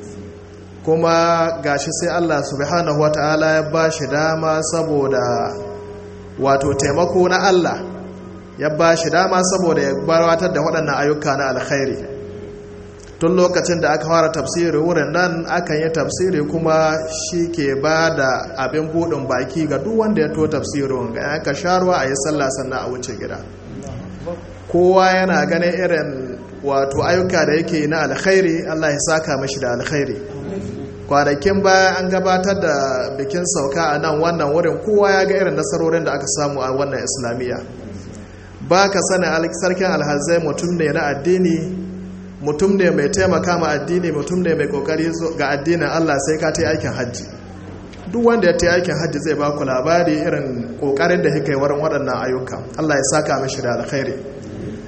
kuma gashi sai allah subhanahu wa ta'ala ya ba shi dama saboda wato taimako na allah ya ba shi dama saboda ya gabatar da waɗannan ayyuka na alkhairi tun lokacin da aka fara tafsiri wurin nan akan yi tafsiri kuma shi ke ba da abin buɗin baki ga duk wanda ya to tafsirin ga yanka sharuwa a yi sallah sannan a wuce gida kowa yana ganin irin wato ayyuka da yake na alkhairi allah ya saka mashi da alkhairi kwanakin baya an gabatar da bikin sauka a nan wannan wurin kowa ya ga irin nasarorin da aka samu a wannan islamiyya ba ka sanin sarkin alhazai mutum ne na addini mutum ne mai taimaka ma addini mutum ne mai kokari ga addinin Allah sai ka ta aikin hajji duk wanda ya ta aikin hajji zai ba ku labari irin kokarin da yake wurin waɗannan ayyuka Allah ya saka mishi da alkhairi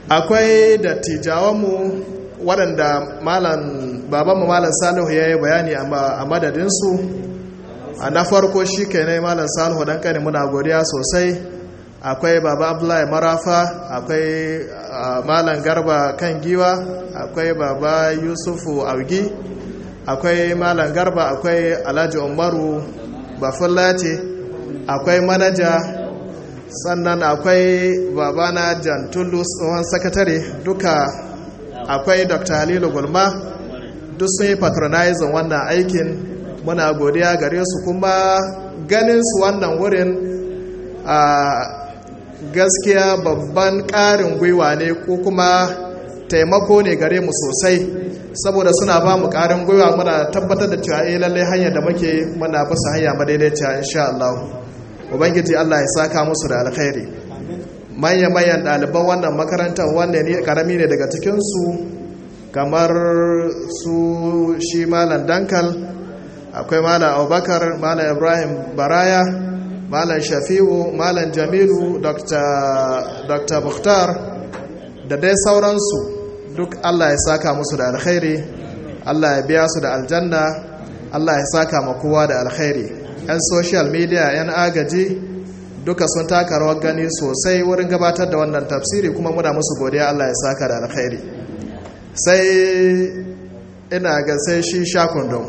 akwai dattijawanmu waɗanda malam babanmu malam salihu ya yi bayani a madadinsu a na farko shi ke ne malam salihu ɗan ƙani muna godiya sosai akwai baba abdullahi marafa akwai malam garba kan giwa akwai baba yusufu augi akwai malam garba akwai alhaji umaru bafullati akwai manaja sannan akwai babana jan tulus tsohon sakatare duka akwai dr halilu gulma duk sun yi patronizing wannan aikin muna godiya gare su kuma ganin su wannan wurin a gaskiya babban ƙarin gwiwa ne ko kuma taimako ne gare mu sosai saboda suna ba mu ƙarin gwiwa muna tabbatar da cewa eh lallai hanyar da muke muna bisa hanya madaidaiciya insha Allah ubangiji Allah ya saka musu da alkhairi manya manyan ɗaliban wannan makarantar wanda ne karami ne daga cikin su kamar su shi malam dankal akwai malam abubakar malam ibrahim baraya malam shafi'u malam jamilu dr mukhtar da dai sauransu duk allah ya saka musu da alkhairi allah ya biya su da aljanna allah ya saka ma kowa da alkhairi 'yan social media 'yan agaji duka sun taka rawar gani sosai wurin gabatar da wannan tafsiri kuma muna musu godiya allah ya saka da alkhairi sai ina ga sai shi shakundun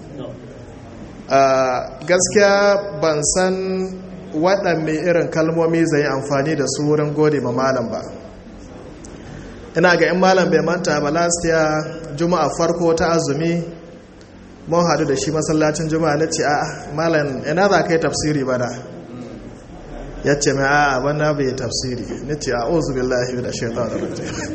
gaskiya ban san waɗanne irin kalmomi zai yi amfani da su wurin gode ma malam ba ina ga in malam bai manta ba last year juma'a farko ta azumi mun hadu da shi masallacin juma'a na ce a malam ina za ka yi tafsiri bana ya ce mai a bana bai tafsiri na ce a ozu billahi da shaitan da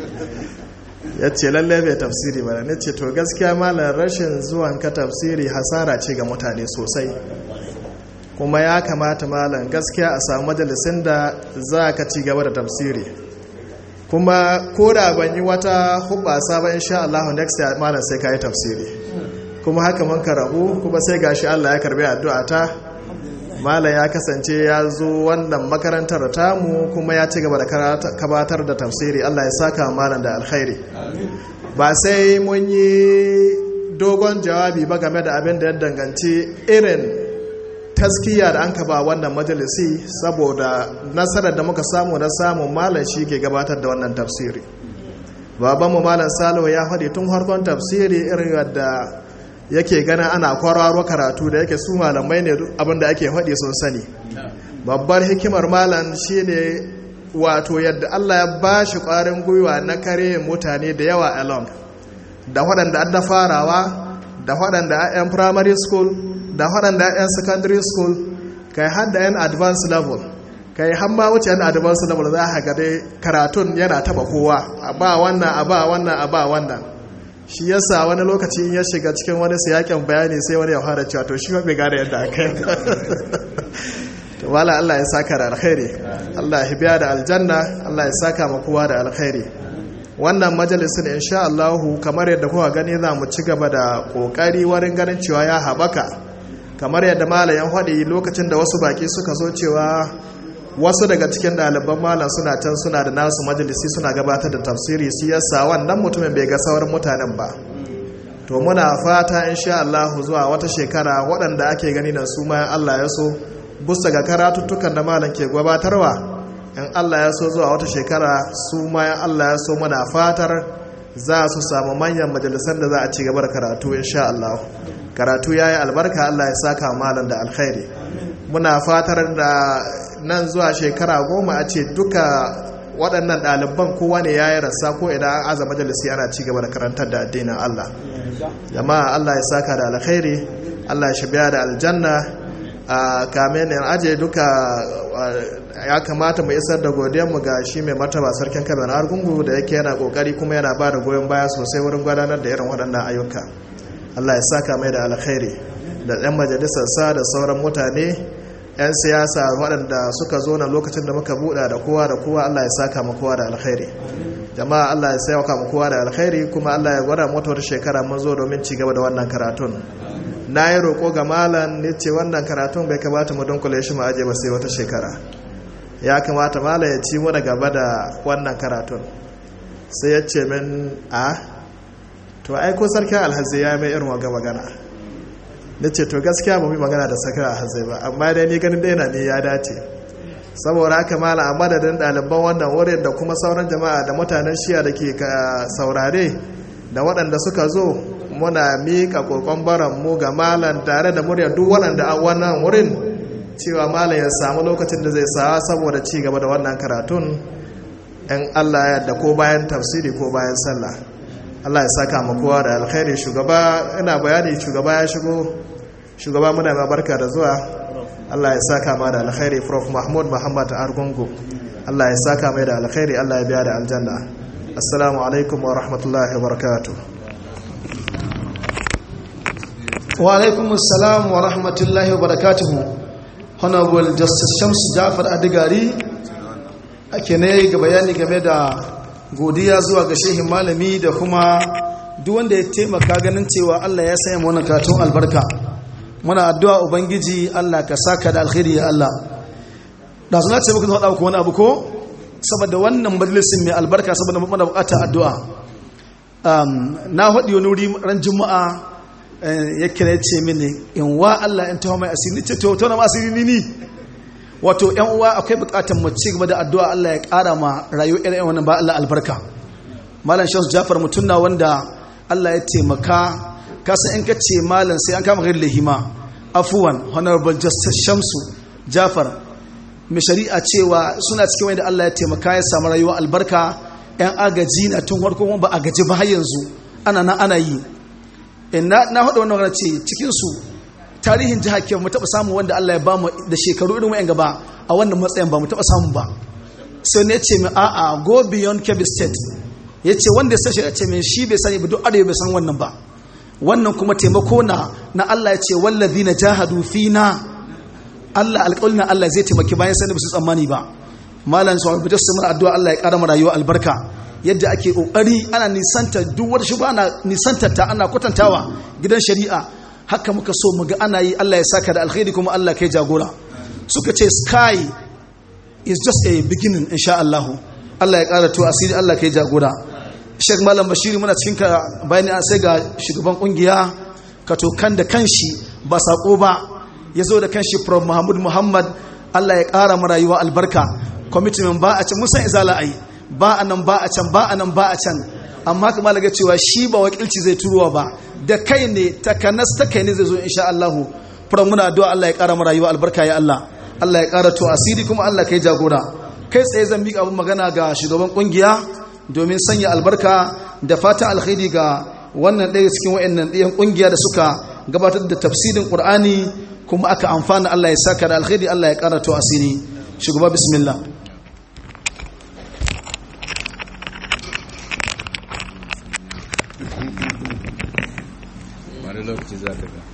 ya ce lalle bai tafsiri bana na ce to gaskiya malam rashin zuwan ka tafsiri hasara ce ga mutane sosai kuma ya kamata malam gaskiya a samu majalisin da za ka ci gaba da tafsiri kuma ko da ban yi wata hubasa ba insha Allah next year malam sai ka yi tafsiri kuma haka mun karabu kuma sai gashi Allah ya karbi addu'a ta malam ya kasance ya zo wannan makarantar tamu kuma ya ci gaba da kabatar da tafsiri Allah ya saka malam da alkhairi ba sai mun yi dogon jawabi ba game da abin da ya danganci irin taskiya da an ba wannan majalisi saboda nasarar da muka samu na samun malam shi ke gabatar da wannan tafsiri babanmu malam salihu ya faɗi tun harkon tafsiri irin yadda yake gana ana kwararo karatu da yake su malamai ne abinda ake faɗi sun sani babbar hikimar malam shine wato yadda Allah ya ba shi ƙwarin gwiwa na kare mutane da yawa along da waɗanda an da farawa da waɗanda a 'yan primary school da waɗanda a 'yan secondary school kai har da 'yan advanced level kai har ma wuce 'yan advanced level za a ga dai karatun yana taba kowa a ba wannan a ba wannan a ba wannan shi yasa wani lokaci in ya shiga cikin wani siyakin bayani sai wani ya fara cewa to shi bai gane yadda aka yi to wala Allah ya saka da alkhairi Allah ya biya da aljanna Allah ya saka ma kowa da alkhairi wannan majalisin insha Allah kamar yadda kuka gani za mu ci gaba da kokari wurin ganin cewa ya habaka kamar yadda malayan faɗi lokacin da wasu baki suka zo cewa wasu daga cikin ɗaliban malam suna can suna da nasu majalisi suna gabatar da tafsiri su yasa wannan mutumin bai ga sauran mutanen ba to muna fata insha Allah zuwa wata shekara waɗanda ake gani da su ma Allah ya so busta ga karatuttukan da malam ke gabatarwa in Allah ya so zuwa wata shekara su ma Allah ya so muna fatar za su samu manyan majalisar da za a ci gaba da karatu insha Allah karatu yayi albarka Allah ya saka malam da alkhairi muna fatar da nan zuwa shekara goma a ce duka waɗannan ɗaliban kowa ne ya yi rasa ko idan an aza majalisi ana ci gaba da karantar da addinin Allah jama'a Allah ya saka da alkhairi Allah ya shabiya da aljanna a kamen in aje duka ya kamata mu isar da mu ga shi mai martaba sarkin kabe na argungu da yake yana kokari kuma yana ba da goyon baya sosai wurin gudanar da irin waɗannan ayyuka Allah ya saka mai da alkhairi da ɗan majalisarsa da sauran mutane 'yan siyasa waɗanda suka zo na lokacin da muka buɗa da kowa da kowa Allah ya saka mu kowa da alkhairi jama'a Allah ya sauka mu kowa da alkhairi kuma Allah ya gwada mota wata shekara mun zo domin ci gaba da wannan karatun na yi roƙo ga malam ne ce wannan karatun bai kamata mu dunkule shi mu aje ba sai wata shekara ya kamata malam ya ci mu da gaba da wannan karatun sai ya ce min a to ai ko sarkin alhazai ya mai irin waga magana na ce to gaskiya ba mu yi magana da sarkin alhazai ba amma dai ni ganin daina ne ya dace saboda haka mala a madadin ɗaliban wannan wurin da kuma sauran jama'a da mutanen shiya da ke saurare da waɗanda suka zo muna miƙa ƙoƙon baran mu ga malam tare da murya duk waɗanda a wannan wurin cewa malam ya samu lokacin da zai sawa saboda ci gaba da wannan karatun in allah ya yadda ko bayan tafsiri ko bayan sallah allah ya saka mu kowa da alkhairi shugaba ina bayani shugaba ya shigo shugaba muna ma barka da zuwa allah ya saka ma da alkhairi prof mahmud muhammad argungu allah ya saka mai da alkhairi allah ya biya da aljanna assalamu alaikum wa rahmatullahi wa barakatuh wa alaikum assalam wa rahmatullahi wa barakatuhu honorable justice shamsu jafar adigari ake ne ga bayani game da godiya zuwa ga shehin malami da kuma duk wanda ya taimaka ganin cewa allah ya sanya wannan karatun albarka muna addu'a ubangiji allah ka saka da alkhairi ya allah da suna ce muku faɗa ku wani abu ko saboda wannan majalisin mai albarka saboda muna buƙatar addu'a na haɗi wani wuri ran juma'a ya kira ce mini in wa Allah in taho mai asiri ce to tona asiri ni ni wato yan uwa akwai bukatar mu ci gaba da addu'a Allah ya ƙara ma rayuwar irin wannan ba Allah albarka malam Shamsu Jafar mutum na wanda Allah ya taimaka kasa in ka ce malam sai an kama gari lahima afuwan honorable justice Shamsu Jafar mai shari'a cewa suna cikin wanda Allah ya taimaka ya samu rayuwar albarka yan agaji na tun farko ba a gaji ba har yanzu ana na ana yi na haɗa wannan magana ce cikinsu tarihin jihar ke mu taɓa samun wanda Allah ya bamu da shekaru irin wa'yan gaba a wannan matsayin ba mu taɓa samun ba sai ne ce min a'a go beyond kebbi state ya ce wanda ya sashi ya ce min shi bai sani ba duk arewa bai san wannan ba wannan kuma taimako na na Allah ya ce wallazi na jahadu fina Allah alƙawli na Allah zai taimaki bayan sani ba su tsammani ba malam su abu da su addu'a Allah ya ƙara mu rayuwa albarka yadda ake kokari ana nisanta duk wata shi ana nisantar ta ana kwatantawa gidan shari'a haka muka so mu ga ana yi Allah ya saka da alkhairi kuma Allah kai jagora suka ce sky is just a beginning insha Allah Allah ya ƙara to asiri Allah kai jagora Sheikh Malam Bashiri muna cikin ka bayani sai ga shugaban kungiya ka to kan da kanshi ba sako ba ya zo da kanshi Prof Muhammad Muhammad Allah ya ƙara mu rayuwa albarka commitment ba a ce mun san izala ai ba a nan ba a can ba a nan ba a can amma kuma laga cewa shi ba wakilci zai turuwa ba da kai ne takanas ta kai ne zai zo insha Allah fara muna addu'a Allah ya kara mu rayuwa albarka ya Allah Allah ya kara to asiri kuma Allah kai jagora kai tsaye zan miƙa abin magana ga shugaban kungiya domin sanya albarka da fatan alkhairi ga wannan ɗaya cikin wayannan ɗayan kungiya da suka gabatar da tafsirin Qur'ani kuma aka amfana Allah ya saka da alkhairi Allah ya kara to asiri shugaba bismillah wani lokaci za ta ga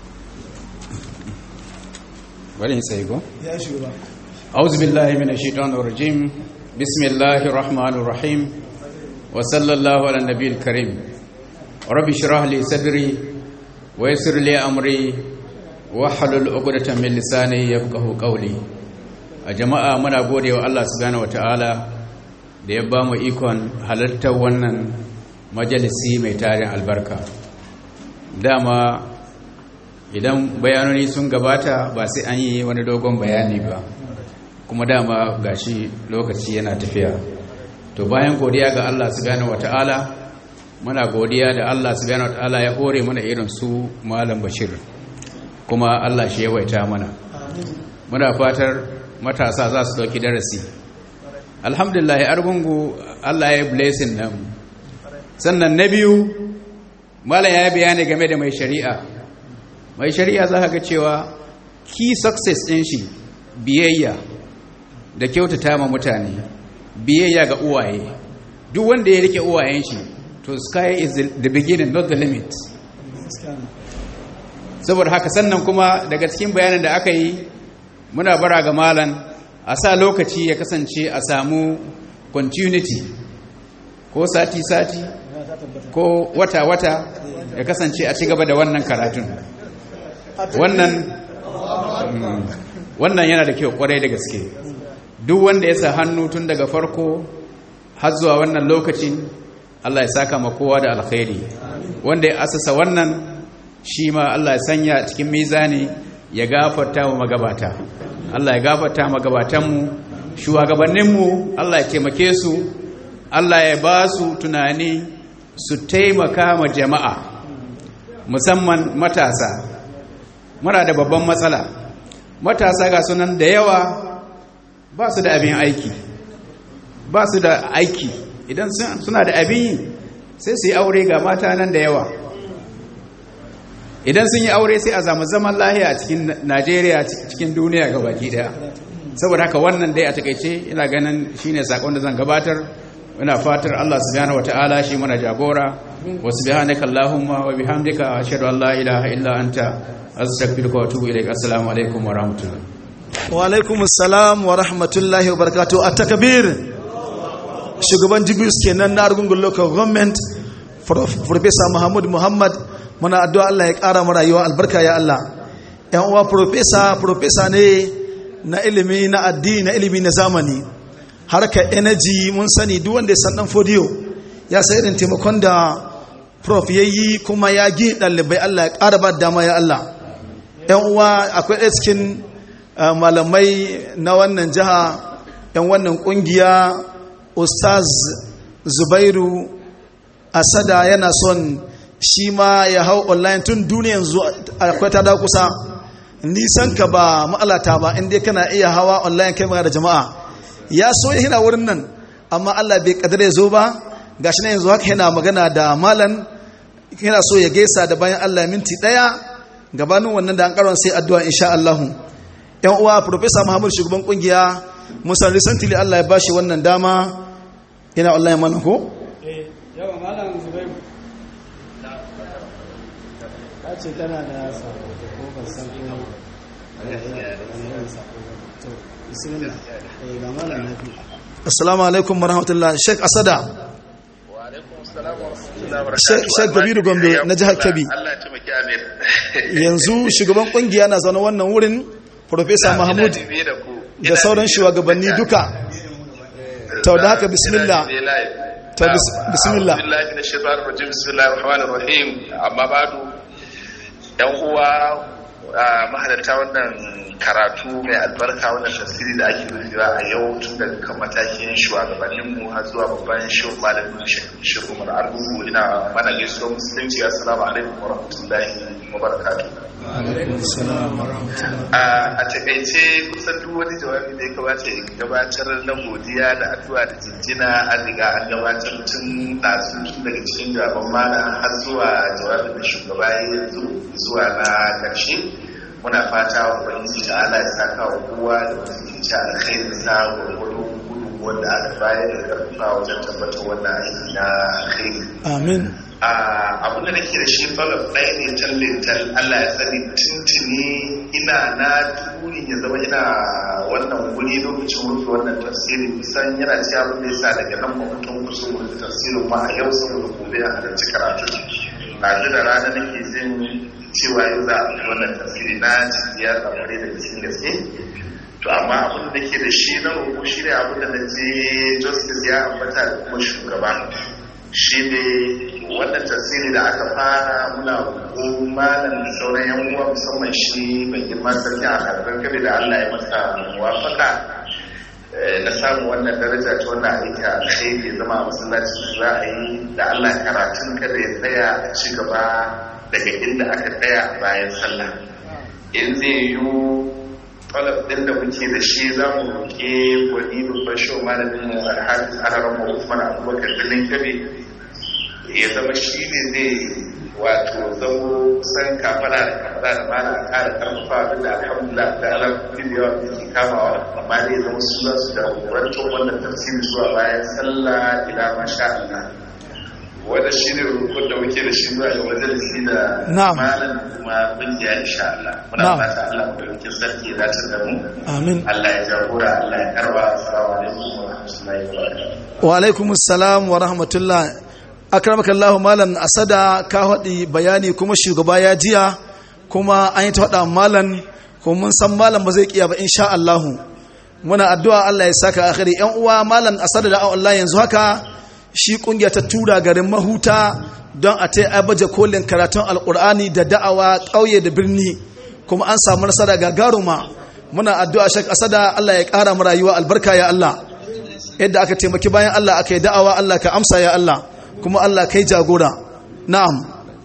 bari in sai go ya shugaba auzu billahi minash shaitanir rajim bismillahir rahmanir rahim wa sallallahu ala nabiyil karim rabbi shrah li sadri wa yassir li amri wa halul 'uqdatan min lisani yafqahu qawli a jama'a muna gode wa Allah subhanahu wataala da ya ba mu ikon halartar wannan majalisi mai tarin albarka dama idan bayanoni sun gabata ba sai an yi wani dogon bayani ba kuma dama gashi lokaci yana tafiya to bayan godiya ga Allah subhanahu wata'ala muna godiya da Allah subhanahu wata'ala ya hore mana irin su malam bashir kuma Allah shi yawaita mana muna fatar matasa za su dauki darasi alhamdulillah argungu Allah ya blessing nan sannan na biyu malam ya bayani game da mai shari'a mai shari'a za ka ga cewa key success ɗin shi biyayya da kyautata ma mutane biyayya ga uwaye duk wanda ya rike uwayen shi to sky is the beginning not the limit saboda haka sannan kuma daga cikin bayanin da aka yi muna bara ga malam a sa lokaci ya kasance a samu continuity ko sati-sati ko wata-wata ya kasance a ci gaba da wannan karatun wannan wannan yana da kyau kwarai da gaske duk wanda ya sa hannu tun daga farko har zuwa wannan lokacin Allah ya saka ma kowa da alkhairi wanda ya asasa wannan shi ma Allah ya sanya cikin mizani ya gafarta wa magabata Allah ya gafarta magabatanmu shugabanninmu Allah ya taimake su Allah ya ba su tunani su taimaka ma jama'a musamman matasa muna da babban matsala matasa ga sunan da yawa ba su da abin aiki ba su da aiki idan suna da abin yi sai su yi aure ga mata nan da yawa idan sun yi aure sai a zama zaman lahiya cikin najeriya cikin duniya ga baki daya saboda haka wannan dai a takaice ina ganin shine sakon da zan gabatar ina fatar Allah subhanahu wataala shi mana jagora wa subhanaka allahumma wa bihamdika ashhadu an la ilaha illa anta astaghfiruka wa atubu ilaik assalamu alaikum wa rahmatullah wa alaikum assalam wa rahmatullahi wa barakatuh at-takbir shugaban jibris kenan na argungun local government professor muhammad muhammad muna addu'a Allah ya ƙara mu rayuwa albarka ya Allah yan uwa professor professor ne na ilimi na addini na ilimi na zamani harkar energy mun sani duk wanda ya san dan fodiyo ya sai irin taimakon da prof yayi kuma ya gi ɗalibai Allah ya ƙara ba dama ya Allah yan uwa akwai ɗaya cikin malamai na wannan jiha yan wannan ƙungiya ustaz zubairu asada yana son shi ma ya hau online tun duniyan zuwa akwai ta da kusa nisan ka ba ma'alata ba inda kana iya hawa online kai magana da jama'a ya so ya hina wurin nan amma Allah bai kadar ya zo ba gashi na yanzu haka yana magana da malan yana so ya gaisa da bayan Allah minti daya gabanin wannan da an karon sai addu'a insha Allah yan uwa professor Muhammad shugaban kungiya musan recently Allah ya bashi wannan dama yana online mana ko eh yawa malam Zubairu ta ce tana da sako ko ban san ko to bismillah eh ga malam nafi assalamu alaikum warahmatullah sheikh asada sheikh kabiru gombe na jihar kebbi yanzu shugaban kungiya na zaune wannan wurin professor mahmud da sauran shugabanni duka to da haka bismillah to bismillah bismillah rahmanir rahim amma badu yan uwa mahalarta wannan karatu mai albarka wannan tafsiri da ake rufewa a yau tun daga kan matakin shugabanninmu har zuwa babban shirin malamin shirin umar argungu ina mana gaisuwar musulunci assalamu alaikum wa rahmatullahi wa barakatuh a takaice kusan duk wani jawabi da ya kamata in gabatar na godiya da addu'a da jinjina an riga an gabatar tun ɗazu tun daga cikin jawaban mana har zuwa jawabin da shugaba ya yanzu zuwa na ƙarshe muna fata wa ubangiji ta ala ya saka wa kowa da wasu ke ci alkhairin sa gwargwado gudu wanda aka bayar da karfafa wajen tabbatar wannan aiki na alkhairi amin abin da nake da shi falon ɗaya ne tallintal Allah ya sani tuntuni ina na turi ya zama ina wannan wuri lokacin rufe wannan tafsirin kusan yana ci abin da ya sa daga nan mutum kusan rufe tafsirin ma a yau saboda gobe a halarci karatu ɗazu da rana nake jin cewa yau za a fi wannan tafsiri na ya tsamare da cikin gaske to amma abin da ke da shi na roƙo shi ne abin da na je justice ya ambata da kuma shugaba shi ne wannan tasiri da aka fara muna ko malam da sauran yan uwa musamman shi mai girma sarki a karfin kabe da Allah ya masa muwafaka na samu wannan daraja ta wannan aiki a alkhairi zama a masallaci za a yi da Allah karatun kada ya tsaya a ci gaba daga inda aka tsaya bayan sallah in zai yi talab din da muke da shi za mu roƙe wani babban shi malamin mu alhaji ararar mu Usman Abubakar Dalin Kabe ya zama shi ne zai wato zamo san kafara da kafara da mana a ƙara ƙarfafa abin da alhamdulillah da ala da yawa da ke kamawa amma dai zama su za su jagorantar wannan tafsiri zuwa bayan sallah ila masha Allah wanda shi ne rukun da muke da shi zuwa ga majalisi da malam kuma kungiya insha Allah muna fata Allah mu dauki sarki ya dace da mu amin Allah ya jagora Allah ya karba assalamu alaikum wa rahmatullahi wa barakatuh wa alaikum assalam wa rahmatullah akramaka Allah malam asada ka hadi bayani kuma shugaba ya jiya kuma an yi ta hada malam kuma mun san malam ba zai kiya ba insha Allah muna addu'a Allah ya saka akhiri yan uwa malam asada da Allah yanzu haka shi kungiya ta tura garin mahuta don a ta baje kolin karatun alkur'ani da da'awa ƙauye da birni kuma an samu nasara gagaruma muna addu'a shek asada Allah ya ƙara mu rayuwa albarka ya Allah yadda aka taimaki bayan Allah aka yi da'awa Allah ka amsa ya Allah kuma Allah kai jagora na'am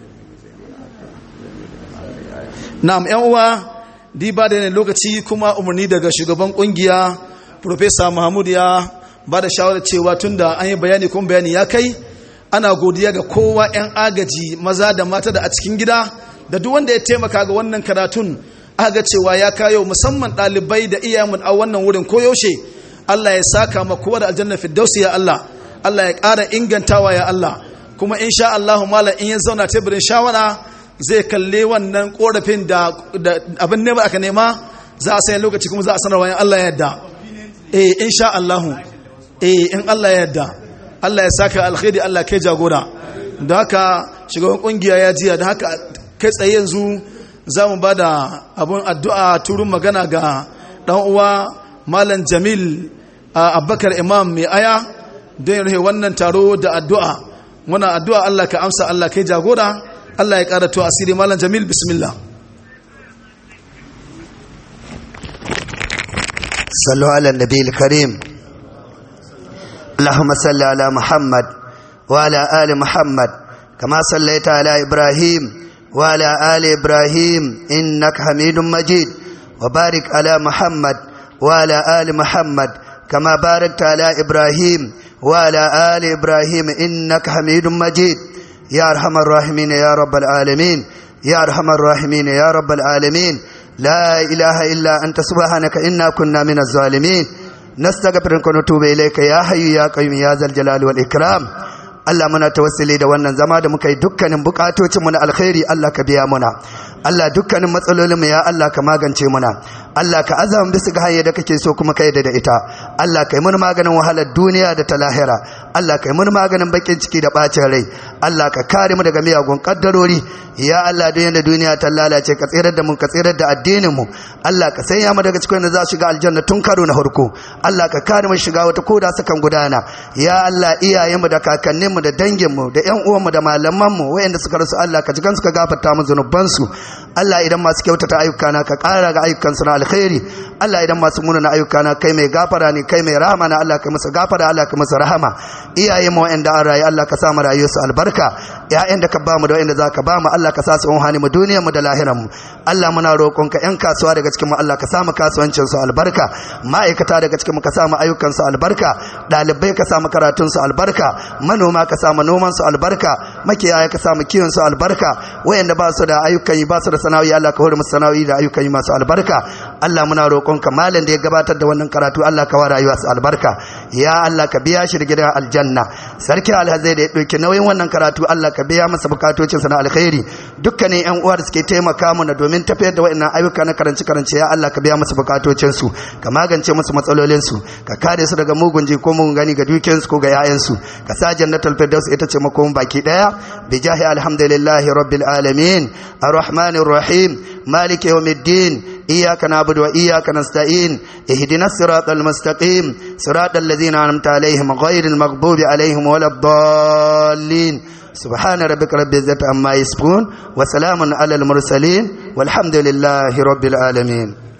na'am yan uwa di ba da ne lokaci kuma umarni daga shugaban kungiya professor Mahmud ya ba da shawarar cewa tunda an yi bayani kuma bayani ya kai ana godiya ga kowa yan agaji maza da mata da a cikin gida da duk wanda ya taimaka ga wannan karatun aga cewa ya kayo musamman ɗalibai da iyamun a wannan wurin koyaushe Allah ya saka ma kowa da aljanna firdausi ya Allah Allah ya ƙara ingantawa ya Allah kuma insha Allah mala in ya zauna teburin shawara zai kalle wannan korafin da abin ne ba aka nema za a sayi lokaci kuma za a sanarwa in Allah ya yarda eh insha Allah eh in Allah ya yarda Allah ya saka alkhairi Allah kai jagora da haka shugaban kungiya ya jiya da haka kai tsaye yanzu za mu ba da abin addu'a turun magana ga ɗan uwa malam jamil abubakar imam mai aya don yin wannan taro da addu'a muna addu'a Allah ka amsa Allah kai jagora Allah ya ƙara to asiri malam jamil bismillah صلوا على النبي الكريم اللهم صل على محمد وعلى آل محمد كما صليت على إبراهيم وعلى آل إبراهيم إنك حميد مجيد وبارك على محمد وعلى آل محمد كما باركت على إبراهيم وعلى آل إبراهيم إنك حميد مجيد يا أرحم الراحمين يا رب العالمين يا أرحم الراحمين يا رب العالمين لا إله إلا أنت سبحانك إنا كنا من الظالمين نستغفرك ونتوب إليك يا حي يا قيوم يا ذا الجلال والإكرام Allah muna tawassuli da wannan zama da muka yi dukkanin bukatocinmu na alkhairi Allah ka biya muna Allah dukkanin matsalolinmu ya Allah ka magance muna Allah ka azama bisa ga hanyar da kake so kuma ka yadda da ita Allah ka yi mun maganin wahalar duniya da ta lahira Allah ka yi mun maganin bakin ciki da bacin rai Allah ka kare mu daga miyagun kaddarori ya Allah duk yanda duniya ta lalace ka tsirar da mu ka tsirar da addinin mu Allah ka sanya mu daga cikin da za su shiga aljanna tun karo na farko Allah ka kare mu shiga wata koda sukan gudana ya Allah iyayenmu da kakanninmu da danginmu da ƴan uwanmu da malamanmu wayanda suka rasu Allah ka jigan suka gafarta mu zunubansu Allah idan masu kyautata ayyuka na ka ƙara ga ayyukan su na alkhairi Allah idan masu munana ayyuka na kai mai gafara ne kai mai rahama na Allah kai musu gafara Allah kai musu rahama iyayenmu wayanda an rayu Allah ka sa mu rayuwarsu albarka ƴaƴan da ka ba mu da wayanda za ka ba mu Allah ka sa su unhani mu duniyar mu da lahirar mu Allah muna roƙonka ƴan kasuwa daga cikin mu Allah ka sa mu kasuwancin su albarka ma'aikata daga cikin mu ka sa mu ayyukan su albarka ɗalibai ka sa mu karatun su albarka manoma ka sa mu noman su albarka makiyaya ka sa mu kiwon su albarka wayanda ba su da ayyukan yi ba su da sana'o'i Allah ka hore musu sana'o'i da ayyukan yi masu albarka Allah muna roƙonka malam da ya gabatar da wannan karatu Allah ka wa rayuwa su albarka ya Allah ka biya shi da gidan aljanna sarki alhazai da ya ɗauki nauyin wannan karatu Allah ka biya masa bukatocinsa na alkhairi dukkanin yan uwa da suke taimaka mana domin tafiyar da waɗannan ayyuka na karance karance ya Allah ka biya masa bukatocinsu ka magance musu matsalolinsu ka kare su daga mugun ji ko mugun gani ga dukiyarsu ko ga 'ya'yansu ka sa jannatul firdaus ita ce makon baki daya bi jahi alhamdulillahi rabbil alamin arrahmanir rahim maliki yawmiddin iyyaka na'budu wa iyyaka nasta'in ihdinas siratal mustaqim siratal ladzina an'amta alaihim ghairil maghdubi alaihim waladdallin سبحان ربك رب العزة عما يصفون وسلام على المرسلين والحمد لله رب العالمين